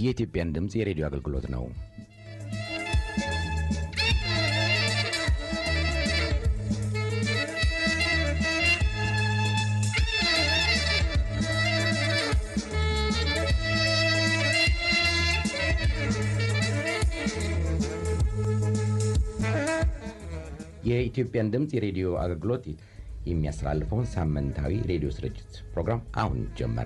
የኢትዮጵያን ድምፅ የሬዲዮ አገልግሎት ነው። የኢትዮጵያን ድምፅ የሬዲዮ አገልግሎት የሚያስተላልፈውን ሳምንታዊ ሬዲዮ ስርጭት ፕሮግራም አሁን ጀመረ።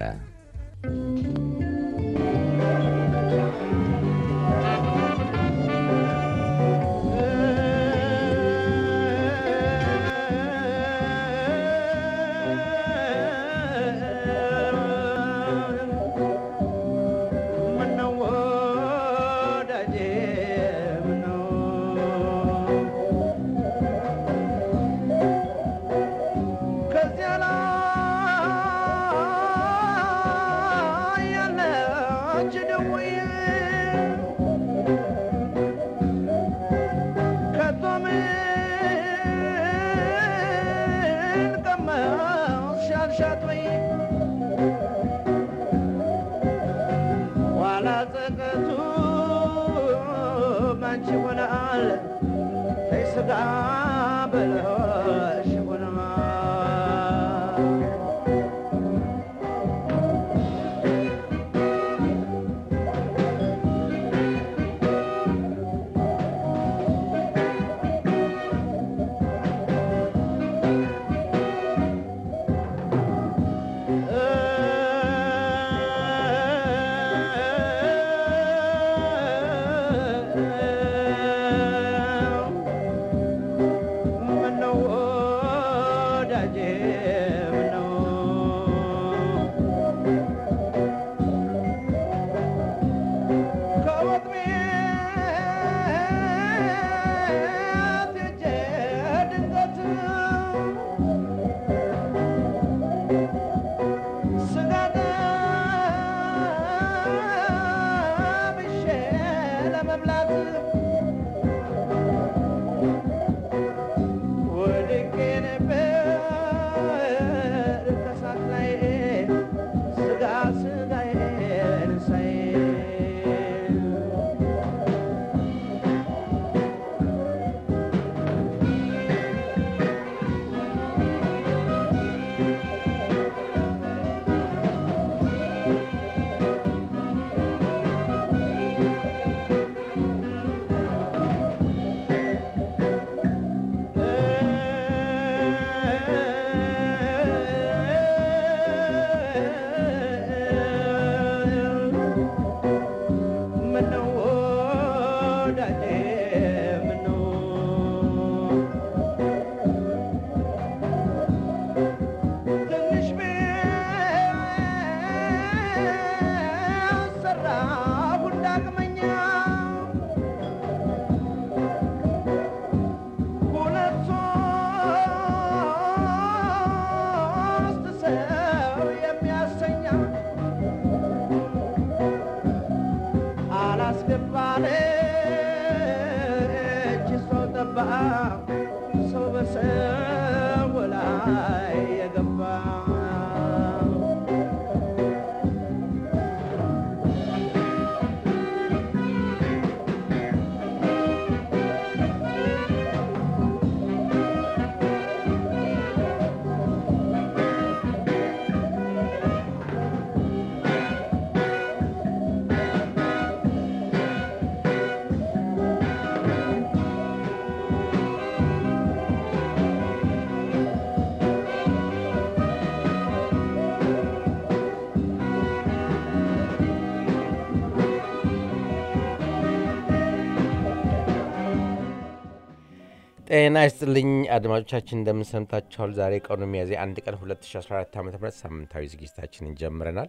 ጤና ይስጥልኝ አድማጮቻችን፣ እንደምን ሰምታችኋል? ዛሬ ቀኑ ሚያዝያ አንድ ቀን 2014 ዓ ም ሳምንታዊ ዝግጅታችንን ጀምረናል።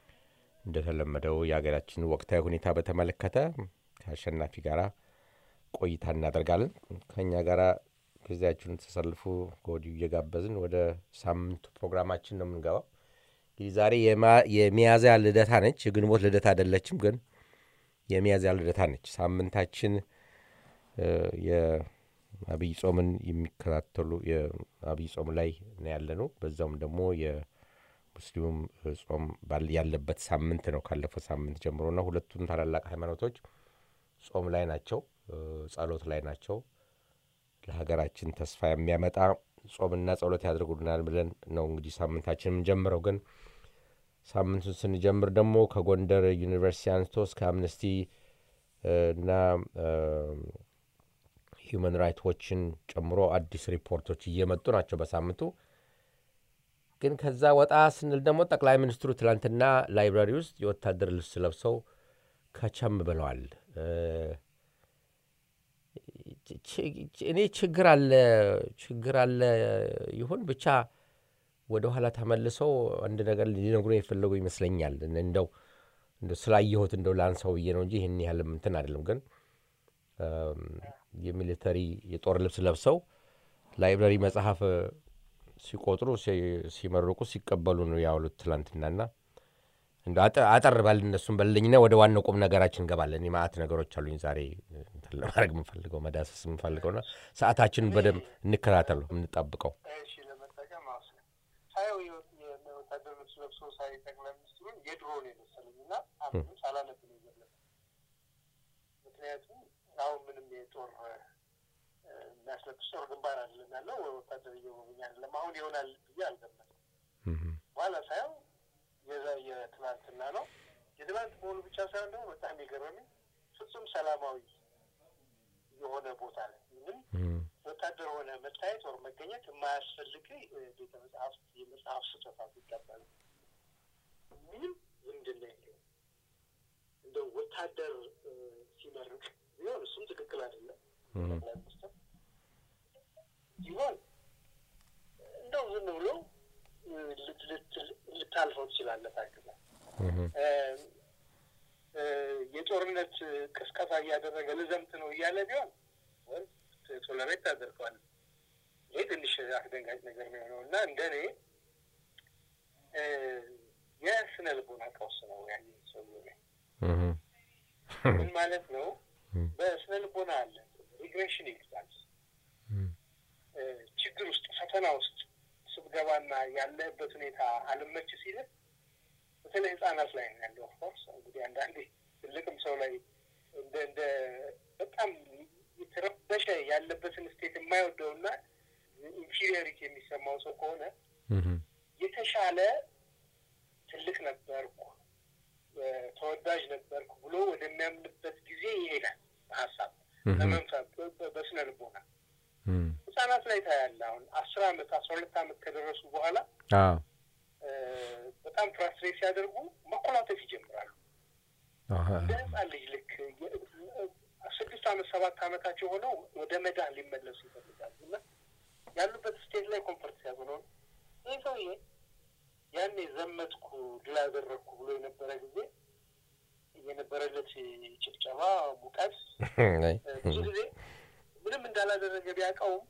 እንደተለመደው የሀገራችን ወቅታዊ ሁኔታ በተመለከተ ከአሸናፊ ጋር ቆይታ እናደርጋለን። ከእኛ ጋር ጊዜያችሁን ተሰልፉ ከወዲሁ እየጋበዝን ወደ ሳምንቱ ፕሮግራማችን ነው የምንገባው። እንግዲህ ዛሬ የሚያዝያ ልደታ ነች። የግንቦት ልደታ አይደለችም፣ ግን የሚያዝያ ልደታ ነች። ሳምንታችን አብይ ጾምን የሚከታተሉ የአብይ ጾም ላይ ነው ያለ ነው። በዛውም ደግሞ ሙስሊሙም ጾም ያለበት ሳምንት ነው ካለፈው ሳምንት ጀምሮና ሁለቱም ታላላቅ ሃይማኖቶች ጾም ላይ ናቸው፣ ጸሎት ላይ ናቸው። ለሀገራችን ተስፋ የሚያመጣ ጾምና ጸሎት ያደርጉልናል ብለን ነው እንግዲህ ሳምንታችን የምንጀምረው። ግን ሳምንቱን ስንጀምር ደግሞ ከጎንደር ዩኒቨርሲቲ አንስቶ እስከ አምነስቲ እና ሂውማን ራይት ዎችን ጨምሮ አዲስ ሪፖርቶች እየመጡ ናቸው በሳምንቱ። ግን ከዛ ወጣ ስንል ደግሞ ጠቅላይ ሚኒስትሩ ትላንትና ላይብራሪ ውስጥ የወታደር ልብስ ለብሰው ከቸም ብለዋል። እኔ ችግር አለ ችግር አለ ይሁን ብቻ ወደ ኋላ ተመልሰው አንድ ነገር ሊነግሩ የፈለጉ ይመስለኛል። እንደው ስላየሁት እንደው ላንሳው ብዬ ነው እንጂ ይህን ያህል እንትን አይደለም። ግን የሚሊተሪ የጦር ልብስ ለብሰው ላይብራሪ መጽሐፍ ሲቆጥሩ ሲመርቁ ሲቀበሉ ነው ያውሉት ትላንትናና እንደ አጠር ባል እነሱም በልኝና ወደ ዋናው ቁም ነገራችን እንገባለን። ማአት ነገሮች አሉኝ ዛሬ ለማድረግ የምፈልገው መዳሰስ የምፈልገውና ሰዓታችንን በደንብ እንከታተሉ የምንጣብቀው ሳየው የወታደር ልብስ ለብሶ ሳይ ጠቅላይ ሚኒስትሩን የድሮ ነው የመሰለኝ እና አሁንም ሳላነብ ነው የዘለፈ። ምክንያቱም አሁን ምንም የጦር የሚያስለብስ ጦር ግንባር አይደለም ያለው ወታደር እየጎበኛ አይደለም። አሁን ይሆናል ብዬ አልገመትም። በኋላ ሳየው የዛ የትናንትና ነው። የትናንት መሆኑ ብቻ ሳይሆን ደግሞ በጣም የገረመኝ ፍጹም ሰላማዊ የሆነ ቦታ ላይ ምንም ወታደር ሆነ መታየት ወር መገኘት የማያስፈልግ ቤተ መጽሐፍት የመጽሐፍ ስጦታ ይቀበሉ ምንም ዝምድና የለውም። እንደው ወታደር ሲመርቅ ቢሆን እሱም ትክክል አይደለም። ጠቅላይ ሚኒስትር ሲሆን እንደው ዝም ብሎ ልታልፈው ትችላለህ። ታግዛ የጦርነት ቅስቀሳ እያደረገ ልዘምት ነው እያለ ቢሆን ቶለሬት ታደርገዋል። ይህ ትንሽ አስደንጋጭ ነገር ነው የሆነው እና እንደ እኔ የስነ ልቦና ቀውስ ነው ያየ ሰው ላይ ምን ማለት ነው? በስነ ልቦና አለ ሪግሬሽን ይሉታል። ችግር ውስጥ ፈተና ውስጥ ስትገባና ያለህበት ሁኔታ አልመች ሲልህ በተለይ ህጻናት ላይ ነው ያለው። ኦፍኮርስ እንግዲህ አንዳንዴ ትልቅም ሰው ላይ እንደ እንደ በጣም የተረበሸ ያለበትን ስቴት የማይወደውና ኢንፊሪዮሪቲ የሚሰማው ሰው ከሆነ የተሻለ ትልቅ ነበርኩ፣ ተወዳጅ ነበርኩ ብሎ ወደሚያምንበት ጊዜ ይሄዳል። ሀሳብ በመንፈስ በስነ ልቦና ህጻናት ላይ ታያለ። አሁን አስር አመት አስራ ሁለት አመት ከደረሱ በኋላ በጣም ፍራስትሬት ሲያደርጉ መኮላተፍ ይጀምራሉ። እንደ ህጻን ልጅ ልክ ስድስት አመት ሰባት አመታቸው ሆነው ወደ መዳን ሊመለሱ ይፈልጋሉ እና ያሉበት ስቴት ላይ ኮንፈርት ሲያዙ ነው። ይህ ሰውዬ ያኔ ዘመትኩ ድል አደረግኩ ብሎ የነበረ ጊዜ የነበረለት ጭብጨባ፣ ሙቀት ብዙ ጊዜ ምንም እንዳላደረገ ቢያውቀውም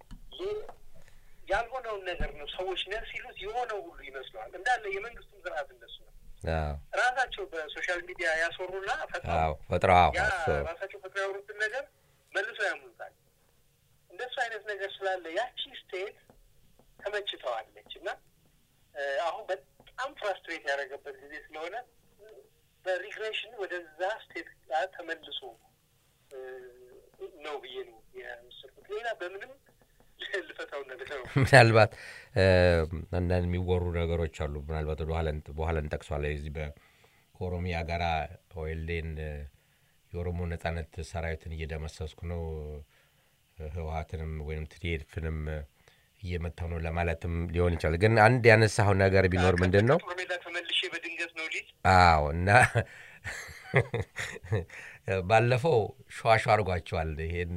ያልሆነውን ነገር ነው ሰዎች ነህ ሲሉት የሆነው ሁሉ ይመስለዋል። እንዳለ የመንግስቱም ስርዓት እንደሱ ነው። ራሳቸው በሶሻል ሚዲያ ያስወሩና ፈጥረው ያ ራሳቸው ፈጥረው ያወሩትን ነገር መልሰው ያምኑታል። እንደሱ አይነት ነገር ስላለ ያቺ ስቴት ተመችተዋለች እና አሁን በጣም ፍራስትሬት ያደረገበት ጊዜ ስለሆነ በሪግሬሽን ወደዛ ስቴት ጋር ተመልሶ ነው ብዬ ነው የወሰድኩት። ሌላ በምንም ልፈታው ነገር ነው። ምናልባት አንዳንድ የሚወሩ ነገሮች አሉ። ምናልባት ወደ በኋላ እንጠቅሷለን። እዚህ ከኦሮሚያ ጋራ ኦኤልዴን የኦሮሞ ነጻነት ሰራዊትን እየደመሰስኩ ነው ህወሀትንም ወይም ትዲኤፍንም እየመታው ነው ለማለትም ሊሆን ይችላል። ግን አንድ ያነሳው ነገር ቢኖር ምንድን ነው ሜዳ ተመልሼ በድንገት ነው ሊዝ አዎ እና ባለፈው ሸዋሸ አድርጓቸዋል። ይሄን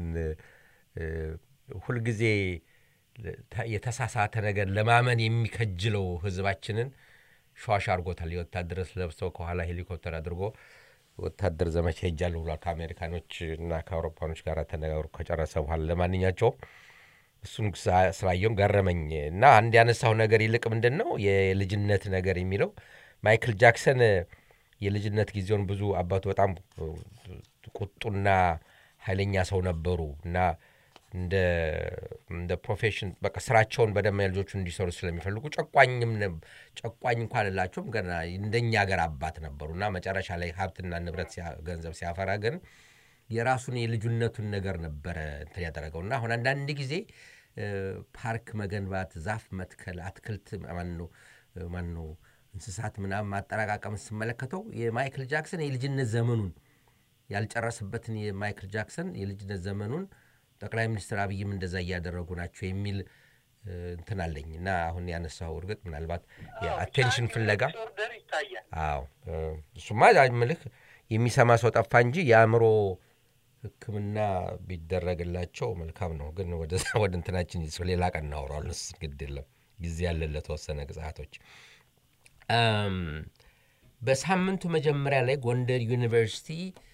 ሁልጊዜ የተሳሳተ ነገር ለማመን የሚከጅለው ህዝባችንን ሸዋሸ አድርጎታል። የወታደር ለብሰው ከኋላ ሄሊኮፕተር አድርጎ ወታደር ዘመቻ ሄጃለሁ ብሏል። ከአሜሪካኖች እና ከአውሮፓኖች ጋር ተነጋግሮ ከጨረሰ በኋላ ለማንኛቸውም እሱን ስላየውም ገረመኝ እና አንድ ያነሳው ነገር ይልቅ ምንድን ነው የልጅነት ነገር የሚለው ማይክል ጃክሰን የልጅነት ጊዜውን ብዙ አባቱ በጣም ቁጡና ኃይለኛ ሰው ነበሩ እና እንደ እንደ ፕሮፌሽን በቃ ስራቸውን በደማ ልጆቹ እንዲሰሩ ስለሚፈልጉ ጨቋኝም ነብ- ጨቋኝ እንኳን አላቸውም ገና እንደኛ ሀገር አባት ነበሩ እና መጨረሻ ላይ ሀብትና ንብረት ሲያ- ገንዘብ ሲያፈራ ግን የራሱን የልጁነቱን ነገር ነበረ እንትን ያደረገው እና አሁን አንዳንድ ጊዜ እ፣ ፓርክ መገንባት፣ ዛፍ መትከል፣ አትክልት ማነው ማነው እንስሳት ምናምን ማጠራቃቀም ስመለከተው የማይክል ጃክሰን የልጅነት ዘመኑን ያልጨረስበትን የማይክል ጃክሰን የልጅነት ዘመኑን ጠቅላይ ሚኒስትር አብይም እንደዛ እያደረጉ ናቸው የሚል እ፣ እንትን አለኝ እና አሁን ያነሳው እርግጥ ምናልባት የአቴንሽን ፍለጋ ዲስኦርደር ይታያል። አዎ እ፣ እሱማ ምልህ የሚሰማ ሰው ጠፋ እንጂ የአእምሮ ሕክምና ቢደረግላቸው መልካም ነው። ግን ወደ ወደ እንትናችን ይስ- ሌላ ቀን እናወራዋለን። እሱ ግድ የለም ጊዜ ያለን ለተወሰነ ግጽአቶች። አም፣ በሳምንቱ መጀመሪያ ላይ ጎንደር ዩኒቨርሲቲ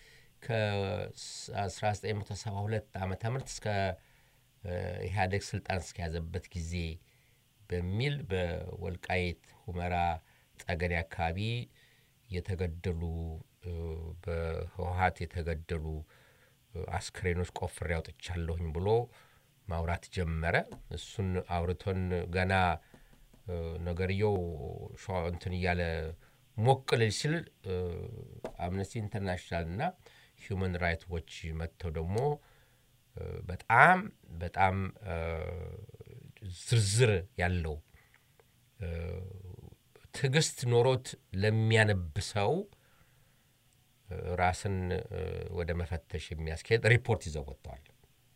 ከ1972 ዓ ም እስከ እ፣ ኢህአዴግ ስልጣን እስከያዘበት ጊዜ በሚል በወልቃይት ሁመራ ጠገዴ አካባቢ የተገደሉ እ፣ በህወሀት የተገደሉ እ፣ አስክሬኖች ቆፍሬ አውጥቻለሁኝ ብሎ ማውራት ጀመረ። እሱን አውርቶን ገና እ፣ ነገርየው ሸዋ- እንትን እያለ ሞቅ ልል ሲል እ፣ አምነስቲ ኢንተርናሽናል እና ሂውማን ራይት ዎች መጥተው ደግሞ እ፣ በጣም በጣም እ፣ ዝርዝር ያለው እ፣ ትዕግስት ኖሮት ለሚያነብ ሰው እ፣ ራስን እ፣ ወደ መፈተሽ የሚያስኬድ ሪፖርት ይዘው ወጥተዋል።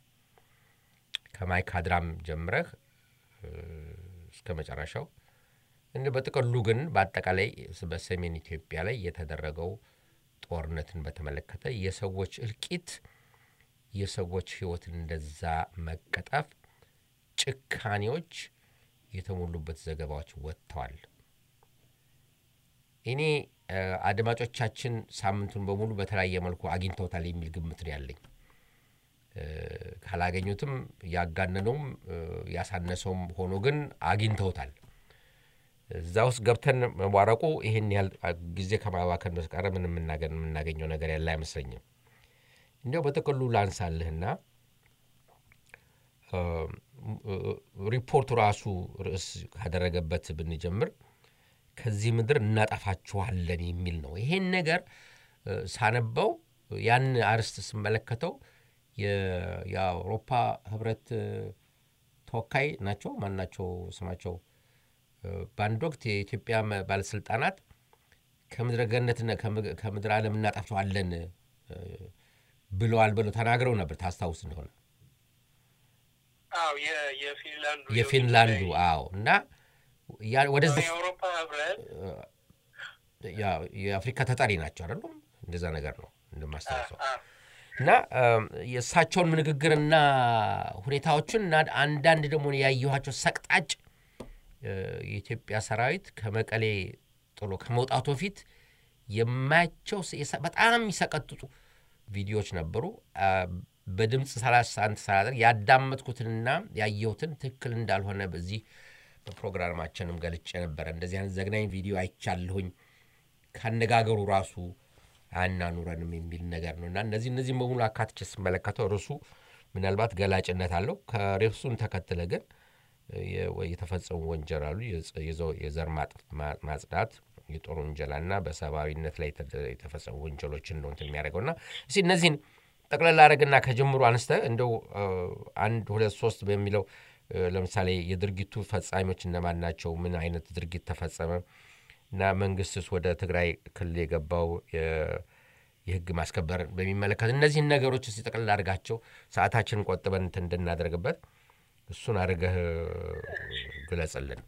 ከማይካድራም ጀምረህ እ፣ እስከ መጨረሻው እንደ በጥቅሉ ግን በአጠቃላይ በሰሜን ኢትዮጵያ ላይ የተደረገው ጦርነትን በተመለከተ የሰዎች እልቂት፣ የሰዎች ሕይወትን እንደዛ መቀጠፍ፣ ጭካኔዎች የተሞሉበት ዘገባዎች ወጥተዋል። እኔ እ፣ አድማጮቻችን ሳምንቱን በሙሉ በተለያየ መልኩ አግኝተውታል የሚል ግምት ነው ያለኝ። እ፣ ካላገኙትም ያጋነነውም እ፣ ያሳነሰውም ሆኖ ግን አግኝተውታል። እዛ ውስጥ ገብተን መቧረቁ ይህን ያህል ጊዜ ከማባከን በስተቀር ምንም የምናገ- የምናገኘው ነገር ያለ አይመስለኝም። እንዲያው በጥቅሉ ላንሳልህና እ፣ እ፣ ሪፖርቱ ራሱ ርዕስ ካደረገበት ብንጀምር ከዚህ ምድር እናጠፋችኋለን የሚል ነው። ይሄን ነገር እ፣ ሳነበው ያን አርስት ስመለከተው የ- የአውሮፓ ህብረት እ፣ ተወካይ ናቸው ማናቸው ስማቸው እ፣ በአንድ ወቅት የኢትዮጵያ መ- ባለስልጣናት ከምድረ ገነትና ከምግ- ከምድረ ዓለም እናጠፋዋለን እ፣ ብለዋል ብለው ተናግረው ነበር ታስታውስ እንደሆነ አዎ የ- የፊንላንዱ የፊንላንዱ የውጭ አዎ እና ያ- ወደዛ ጉዳይ የአውሮፓ ህብረት ያ- የአፍሪካ ተጠሪ ናቸው አይደሉም? እንደዛ ነገር ነው እንደማስታውሰው። አ- እና እም፣ የእሳቸውን ንግግርና ሁኔታዎችን እና አንዳንድ ደግሞ ያየኋቸው ሰቅጣጭ እ፣ የኢትዮጵያ ሰራዊት ከመቀሌ ጥሎ ከመውጣቱ በፊት የማያቸው ስ- የሰ- በጣም የሚሰቀጥጡ ቪዲዮዎች ነበሩ። አ፣ በድምፅ ሰላሳ አንድ ሰላደር ያዳመጥኩትንና ያየሁትን ትክክል እንዳልሆነ በዚህ በፕሮግራማችንም ገልጬ ነበረ። እንደዚህ አይነት ዘግናኝ ቪዲዮ አይቻለሁኝ ካነጋገሩ ራሱ አያናኑረንም የሚል ነገር ነው እና እነዚህ እነዚህም በሙሉ አካትቼ ስመለከተው ርዕሱ ምናልባት ገላጭነት አለው። ከርዕሱን ተከትለ ግን የ- የተፈጸሙ ወንጀል አሉ የዘ- የዘ- የዘር ማጥ- ማ- ማጽዳት፣ የጦር ወንጀላና በሰብአዊነት ላይ የተደ- የተፈጸሙ ወንጀሎችን ነው እንትን የሚያደርገው እና እስኪ እነዚህን ጠቅላላ አረግና ከጀምሩ አንስተ እንደው እ፣ አንድ ሁለት ሶስት በሚለው እ፣ ለምሳሌ የድርጊቱ ፈጻሚዎች እነማን ናቸው? ምን አይነት ድርጊት ተፈጸመ? እና መንግስትስ ወደ ትግራይ ክልል የገባው የ- የህግ ማስከበር በሚመለከት እነዚህን ነገሮች እስቲ ጠቅልል አድርጋቸው ሰዓታችንን ቆጥበን እንትን እንድናደርግበት እሱን አድርገህ ግለጽልን።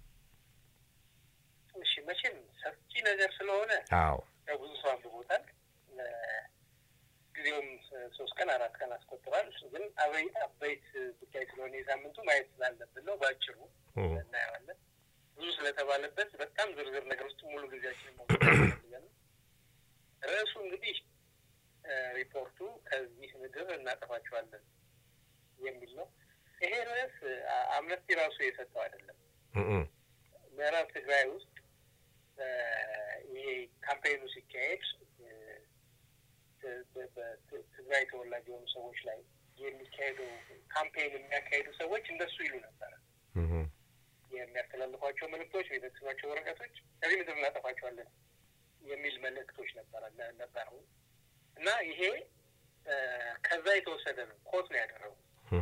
እሺ መቼም ሰፊ ነገር ስለሆነ አዎ ያው ብዙ ሰው አንብቦታል። እ፣ ጊዜውም እ፣ ሶስት ቀን አራት ቀን አስቆጥሯል። ግን አበይ አበይት ጉዳይ ስለሆነ የሳምንቱ ማየት ስላለብን ነው በአጭሩ እም፣ እናየዋለን። ብዙ ስለተባለበት በጣም ዝርዝር ነገር ውስጥ ሙሉ ጊዜያችን መውሰድ ያስፈልጋል። ርዕሱ እንግዲህ እ፣ ሪፖርቱ ከዚህ ምድር እናጠፋቸዋለን የሚል ነው። ይሄ ርዕስ አ- አምነስቲ ራሱ የሰጠው አይደለም። እም፣ እም፣ ምዕራብ ትግራይ ውስጥ እ፣ ይሄ ካምፔኑ ሲካሄድ እ፣ ት- በ- በ- ትግራይ ተወላጅ የሆኑ ሰዎች ላይ የሚካሄደው ካምፔን የሚያካሄዱ ሰዎች እንደሱ ይሉ ነበረ። የሚያስተላልፏቸው መልእክቶች፣ የሚበትኗቸው ወረቀቶች ከዚህ ምድር እናጠፋቸዋለን የሚል መልእክቶች ነበረ ነበሩ እና ይሄ ከዛ የተወሰደ ነው። ኮት ነው ያደረጉ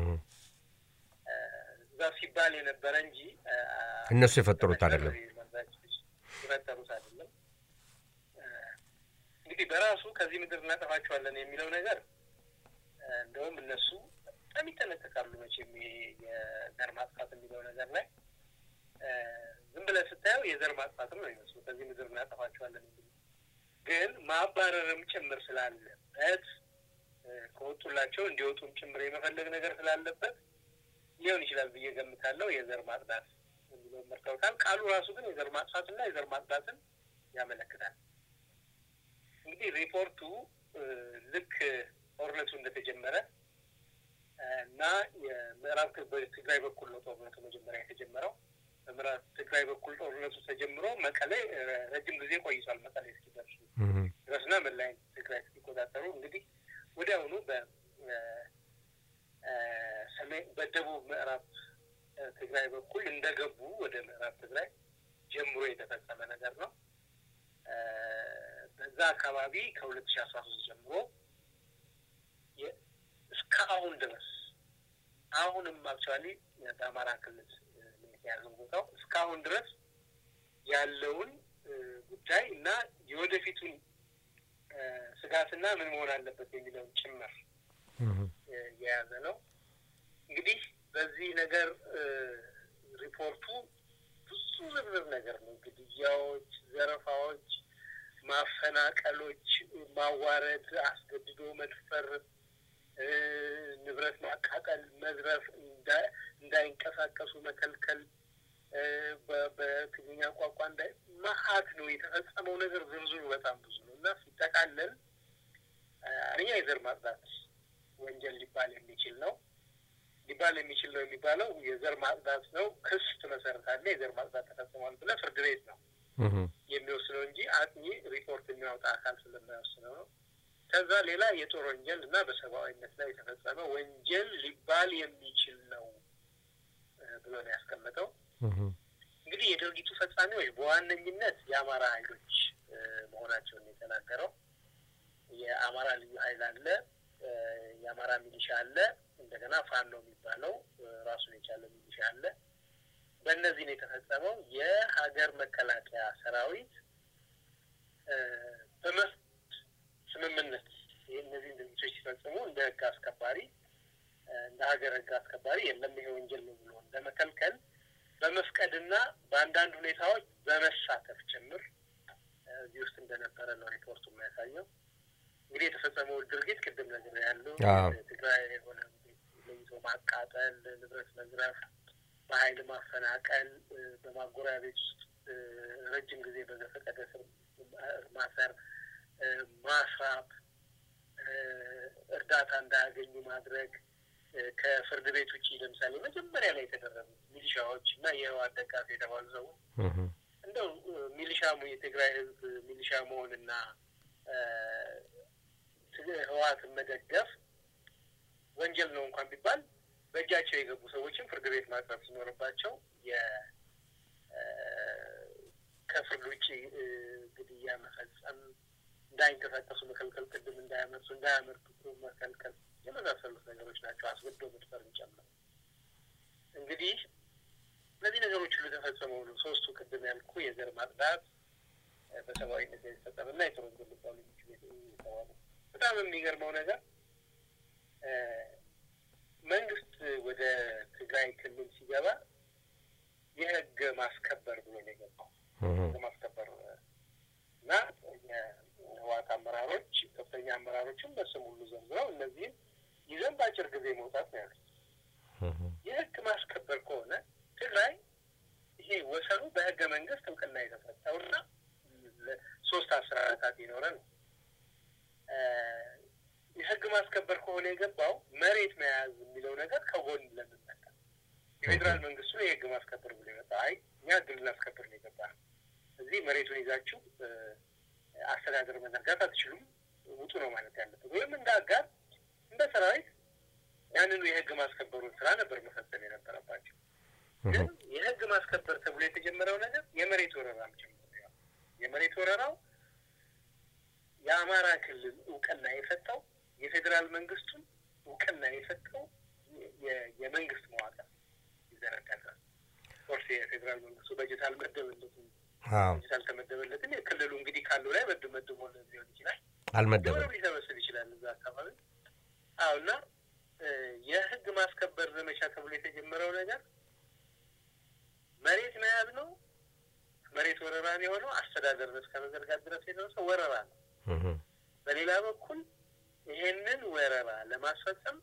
እዛ ሲባል የነበረ እንጂ እነሱ የፈጠሩት አይደለም የፈጠሩት አይደለም። እንግዲህ በራሱ ከዚህ ምድር እናጠፋቸዋለን የሚለው ነገር እንደውም እነሱ በጣም ይጠነቀቃሉ። መቼም የዘር ማጥፋት የሚለው ነገር ላይ ዝም ብለህ ስታየው የዘር ማጥፋትም ነው ይመስሉ ከዚህ ምድር እናጠፋቸዋለን የሚል ግን ማባረርም ጭምር ስላለበት ከወጡላቸው እንዲወጡም ጭምር የመፈለግ ነገር ስላለበት ሊሆን ይችላል ብዬ ገምታለሁ። የዘር ማጽዳት የሚለው መርተውታል። ቃሉ ራሱ ግን የዘር ማጥፋትና የዘር ማጽዳትን ያመለክታል። እንግዲህ ሪፖርቱ ልክ ጦርነቱ እንደተጀመረ እና የምዕራብ ትግራይ በኩል ነው ጦርነቱ መጀመሪያ የተጀመረው። በምዕራብ ትግራይ በኩል ጦርነቱ ተጀምሮ መቀሌ ረጅም ጊዜ ቆይቷል። መቀሌ እስኪደርሱ ድረስና መላይ ትግራይ እስኪቆጣጠሩ እንግዲህ ወዲያውኑ በሰሜን በደቡብ ምዕራብ ትግራይ በኩል እንደገቡ ወደ ምዕራብ ትግራይ ጀምሮ የተፈጸመ ነገር ነው። በዛ አካባቢ ከሁለት ሺ አስራ ሶስት ጀምሮ እስከ አሁን ድረስ አሁንም አክቹዋሊ በአማራ ክልል የተያዘው ቦታው እስካሁን ድረስ ያለውን ጉዳይ እና የወደፊቱን ስጋትና ምን መሆን አለበት የሚለውን ጭምር የያዘ ነው። እንግዲህ በዚህ ነገር ሪፖርቱ ብዙ ዝርዝር ነገር ነው። ግድያዎች፣ ዘረፋዎች፣ ማፈናቀሎች፣ ማዋረድ፣ አስገድዶ መድፈር፣ ንብረት ማቃጠል፣ መዝረፍ፣ እንዳይንቀሳቀሱ መከልከል በትግርኛ ቋንቋ እንዳይ መሀት ነው የተፈጸመው ነገር ዝርዝሩ በጣም ብዙ ነው እና ሲጠቃለል አንደኛ የዘር ማጽዳት ወንጀል ሊባል የሚችል ነው ሊባል የሚችል ነው የሚባለው የዘር ማጽዳት ነው። ክስ ትመሰርታለህ። የዘር ማጽዳት ተፈጽሟል ብለህ ፍርድ ቤት ነው የሚወስነው እንጂ አጥኚ ሪፖርት የሚያወጣ አካል ስለማይወስነው ነው። ከዛ ሌላ የጦር ወንጀል እና በሰብአዊነት ላይ የተፈጸመ ወንጀል ሊባል የሚችል ነው ብሎ ነው ያስቀመጠው። እንግዲህ የድርጊቱ ፈጻሚዎች በዋነኝነት የአማራ ኃይሎች መሆናቸውን የተናገረው የአማራ ልዩ ኃይል አለ፣ የአማራ ሚሊሻ አለ፣ እንደገና ፋኖ የሚባለው ራሱን የቻለ ሚሊሻ አለ። በእነዚህ ነው የተፈጸመው። የሀገር መከላከያ ሰራዊት በመስ ስምምነት እነዚህን ድርጊቶች ሲፈጽሙ እንደ ህግ አስከባሪ እንደ ሀገር ህግ አስከባሪ የለም ይሄ ወንጀል ነው ብሎ እንደ መከልከል በመፍቀድና በአንዳንድ ሁኔታዎች በመሳተፍ ጭምር እዚህ ውስጥ እንደነበረ ነው ሪፖርቱ የሚያሳየው። እንግዲህ የተፈጸመው ድርጊት ቅድም ነገር ያለው ትግራይ የሆነ ለይቶ ማቃጠል፣ ንብረት መዝረፍ፣ በኃይል ማፈናቀል፣ በማጎሪያ ቤት ውስጥ ረጅም ጊዜ በዘፈቀደ ስር ማሰር፣ ማስራብ፣ እርዳታ እንዳያገኙ ማድረግ ከፍርድ ቤት ውጭ ለምሳሌ መጀመሪያ ላይ የተደረጉት ሚሊሻዎች እና የህወሓት ደጋፊ የተባሉ ሰዎች እንደው ሚሊሻ የትግራይ ህዝብ ሚሊሻ መሆንና ህወሓትን መደገፍ ወንጀል ነው እንኳን ቢባል በእጃቸው የገቡ ሰዎችን ፍርድ ቤት ማቅረብ ሲኖርባቸው ከፍርድ ውጭ ግድያ መፈጸም፣ እንዳይንቀሳቀሱ መከልከል፣ ቅድም እንዳያመርቱ እንዳያመርቱ መከልከል የመሳሰሉት ነገሮች ናቸው። አስገድዶ መድፈርን ጨምሮ እንግዲህ እነዚህ ነገሮች ሁሉ የተፈጸመው ነው። ሶስቱ ቅድም ያልኩ የዘር ማጽዳት፣ በሰብአዊነት የተፈጸመ እና የጦር ወንጀል ሊባሉ የሚችሉ የተባሉ በጣም የሚገርመው ነገር መንግስት ወደ ትግራይ ክልል ሲገባ የህግ ማስከበር ብሎ ነው የገባው። ህግ ማስከበር እና የህወሓት አመራሮች ከፍተኛ አመራሮችም በስም ሁሉ ዘርዝረው እነዚህም ይዘን በአጭር ጊዜ መውጣት ነው ያሉት። የህግ ማስከበር ከሆነ ትግራይ ይሄ ወሰኑ በህገ መንግስት እውቅና የተሰጠውና ሶስት አስራታት የኖረ ነው። የህግ ማስከበር ከሆነ የገባው መሬት መያዝ የሚለው ነገር ከጎን ለምን መጣ? የፌዴራል መንግስቱ የህግ ማስከበር ብሎ የመጣ አይ እኛ ህግ ልናስከብር ነው የገባ ነው። እዚህ መሬቱን ይዛችሁ አስተዳደር መዘርጋት አትችሉም፣ ውጡ ነው ማለት ያለበት። ወይም እንደ አጋር እንደ ሰራዊት ያንኑ የህግ ማስከበሩን ስራ ነበር መፈጸም የነበረባቸው። ግን የህግ ማስከበር ተብሎ የተጀመረው ነገር የመሬት ወረራም ጭምር ነው። የመሬት ወረራው የአማራ ክልል እውቅና የሰጠው የፌዴራል መንግስቱን እውቅና የሰጠው የመንግስት መዋቅር ይዘረጋል። ኦርስ የፌዴራል መንግስቱ በጀት አልመደበለትም። በጀት አልተመደበለትም። የክልሉ እንግዲህ ካለው ላይ መድ መድቦ ሊሆን ይችላል። አልመደበም ሊሰበስብ ይችላል እዛ አካባቢ። አዎ እና የህግ ማስከበር ዘመቻ ተብሎ የተጀመረው ነገር መሬት መያዝ ነው። መሬት ወረራን የሆነው አስተዳደር እስከ መዘርጋት ድረስ የደረሰው ወረራ ነው። በሌላ በኩል ይሄንን ወረራ ለማስፈጸም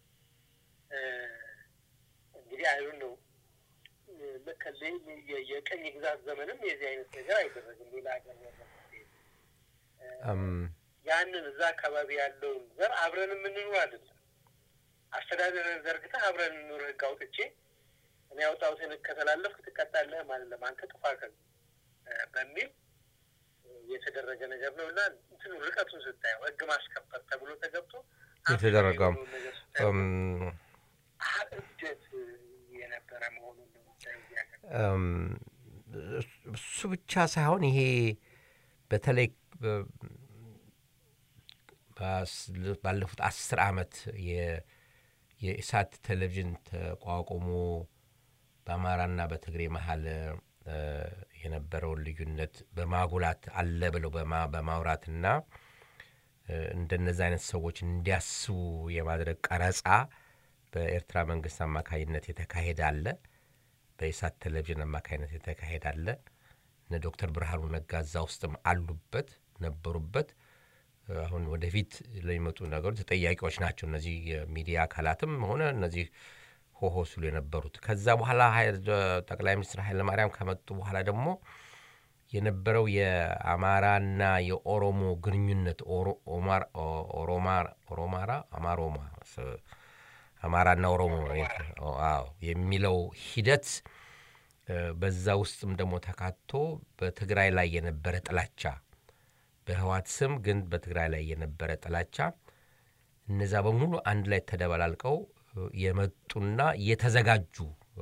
እንግዲህ አይሁን ነው የቀኝ ግዛት ዘመንም የዚህ አይነት ነገር አይደረግም። ሌላ ሀገር ያንን እዛ አካባቢ ያለውን ዘር አብረን የምንኖር አይደለም። አስተዳደርን ዘርግተህ አብረን እንኑር ህግ አውጥቼ እኔ ያወጣሁትን ከተላለፍክ ትቀጣለህ ማለት ለማንተ ጥፋ በሚል የተደረገ ነገር ነው እና እንትኑ ርቀቱን ስታየው ህግ ማስከበር ተብሎ ተገብቶ የተደረገው እብደት የነበረ መሆኑን ነው እሱ ብቻ ሳይሆን ይሄ በተለይ ባለፉት አስር ዓመት የኢሳት ቴሌቪዥን ተቋቁሞ በአማራና በትግሬ መሀል የነበረውን ልዩነት በማጉላት አለ ብለው በማውራትና እንደነዚህ አይነት ሰዎች እንዲያስቡ የማድረግ ቀረጻ በኤርትራ መንግስት አማካኝነት የተካሄደ አለ። በኢሳት ቴሌቪዥን አማካኝነት የተካሄደ አለ። እነ ዶክተር ብርሃኑ ነጋ እዛ ውስጥም አሉበት ነበሩበት። አሁን ወደፊት ለሚመጡ ነገሮች ተጠያቂዎች ናቸው እነዚህ የሚዲያ አካላትም ሆነ እነዚህ ሆሆ ሲሉ የነበሩት። ከዛ በኋላ ጠቅላይ ሚኒስትር ኃይለማርያም ከመጡ በኋላ ደግሞ የነበረው የአማራና የኦሮሞ ግንኙነት ኦሮማራ አማሮማ አማራና ኦሮሞ የሚለው ሂደት በዛ ውስጥም ደግሞ ተካቶ በትግራይ ላይ የነበረ ጥላቻ በህዋት ስም ግን በትግራይ ላይ የነበረ ጥላቻ እነዛ በሙሉ አንድ ላይ ተደበላልቀው የመጡና የተዘጋጁ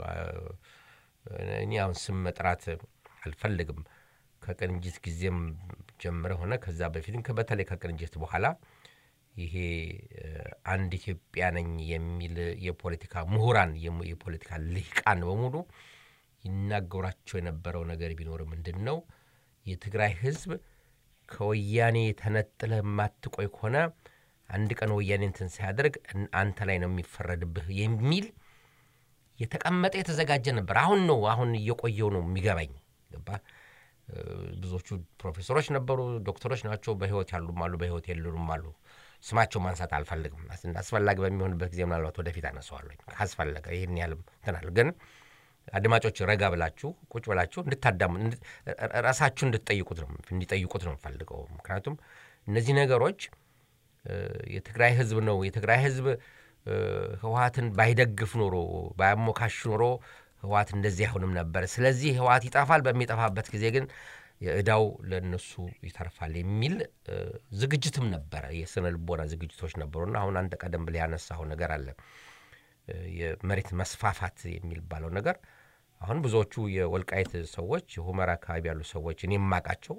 እኔ አሁን ስም መጥራት አልፈልግም። ከቅንጅት ጊዜም ጀምረ ሆነ ከዛ በፊትም በተለይ ከቅንጅት በኋላ ይሄ አንድ ኢትዮጵያ ነኝ የሚል የፖለቲካ ምሁራን የፖለቲካ ልሂቃን በሙሉ ይናገሯቸው የነበረው ነገር ቢኖር ምንድን ነው የትግራይ ህዝብ ከወያኔ ተነጥለህ የማትቆይ ከሆነ አንድ ቀን ወያኔ እንትን ሲያደርግ አንተ ላይ ነው የሚፈረድብህ የሚል የተቀመጠ የተዘጋጀ ነበር። አሁን ነው አሁን እየቆየው ነው የሚገባኝ። ገባ ብዙዎቹ ፕሮፌሰሮች ነበሩ፣ ዶክተሮች ናቸው። በህይወት ያሉም አሉ፣ በህይወት የሉም አሉ። ስማቸው ማንሳት አልፈልግም። አስፈላጊ በሚሆንበት ጊዜ ምናልባት ወደፊት አነሳዋለሁ ካስፈለገ። ይህን ያህልም እንትናል ግን አድማጮች ረጋ ብላችሁ ቁጭ ብላችሁ እንድታዳሙ ራሳችሁ እንድትጠይቁት ነው እንዲጠይቁት ነው የምፈልገው። ምክንያቱም እነዚህ ነገሮች የትግራይ ህዝብ ነው የትግራይ ህዝብ ህወሀትን ባይደግፍ ኖሮ ባያሞካሽ ኖሮ ህወሀት እንደዚህ አይሆንም ነበር። ስለዚህ ህወሀት ይጠፋል፣ በሚጠፋበት ጊዜ ግን የእዳው ለእነሱ ይተርፋል የሚል ዝግጅትም ነበረ። የስነ ልቦና ዝግጅቶች ነበሩና አሁን አንተ ቀደም ብለህ ያነሳኸው ነገር አለ የመሬት መስፋፋት የሚባለው ነገር አሁን ብዙዎቹ የወልቃይት ሰዎች የሁመራ አካባቢ ያሉ ሰዎች እኔ የማውቃቸው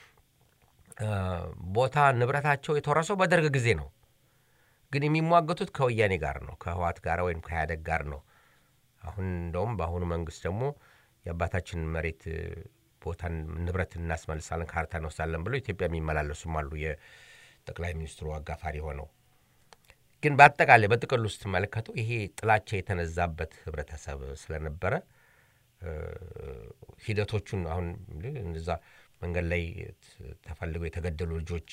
ቦታ ንብረታቸው የተወረሰው በደርግ ጊዜ ነው። ግን የሚሟገቱት ከወያኔ ጋር ነው፣ ከህዋት ጋር ወይም ከኢህአዴግ ጋር ነው። አሁን እንደውም በአሁኑ መንግስት ደግሞ የአባታችንን መሬት ቦታን ንብረት እናስመልሳለን፣ ካርታ እንወስዳለን ብለው ኢትዮጵያ የሚመላለሱም አሉ። የጠቅላይ ሚኒስትሩ አጋፋሪ ሆነው ግን በአጠቃላይ በጥቅሉ ስትመለከቱ ይሄ ጥላቻ የተነዛበት ህብረተሰብ ስለነበረ ሂደቶቹን አሁን እዛ መንገድ ላይ ተፈልገው የተገደሉ ልጆች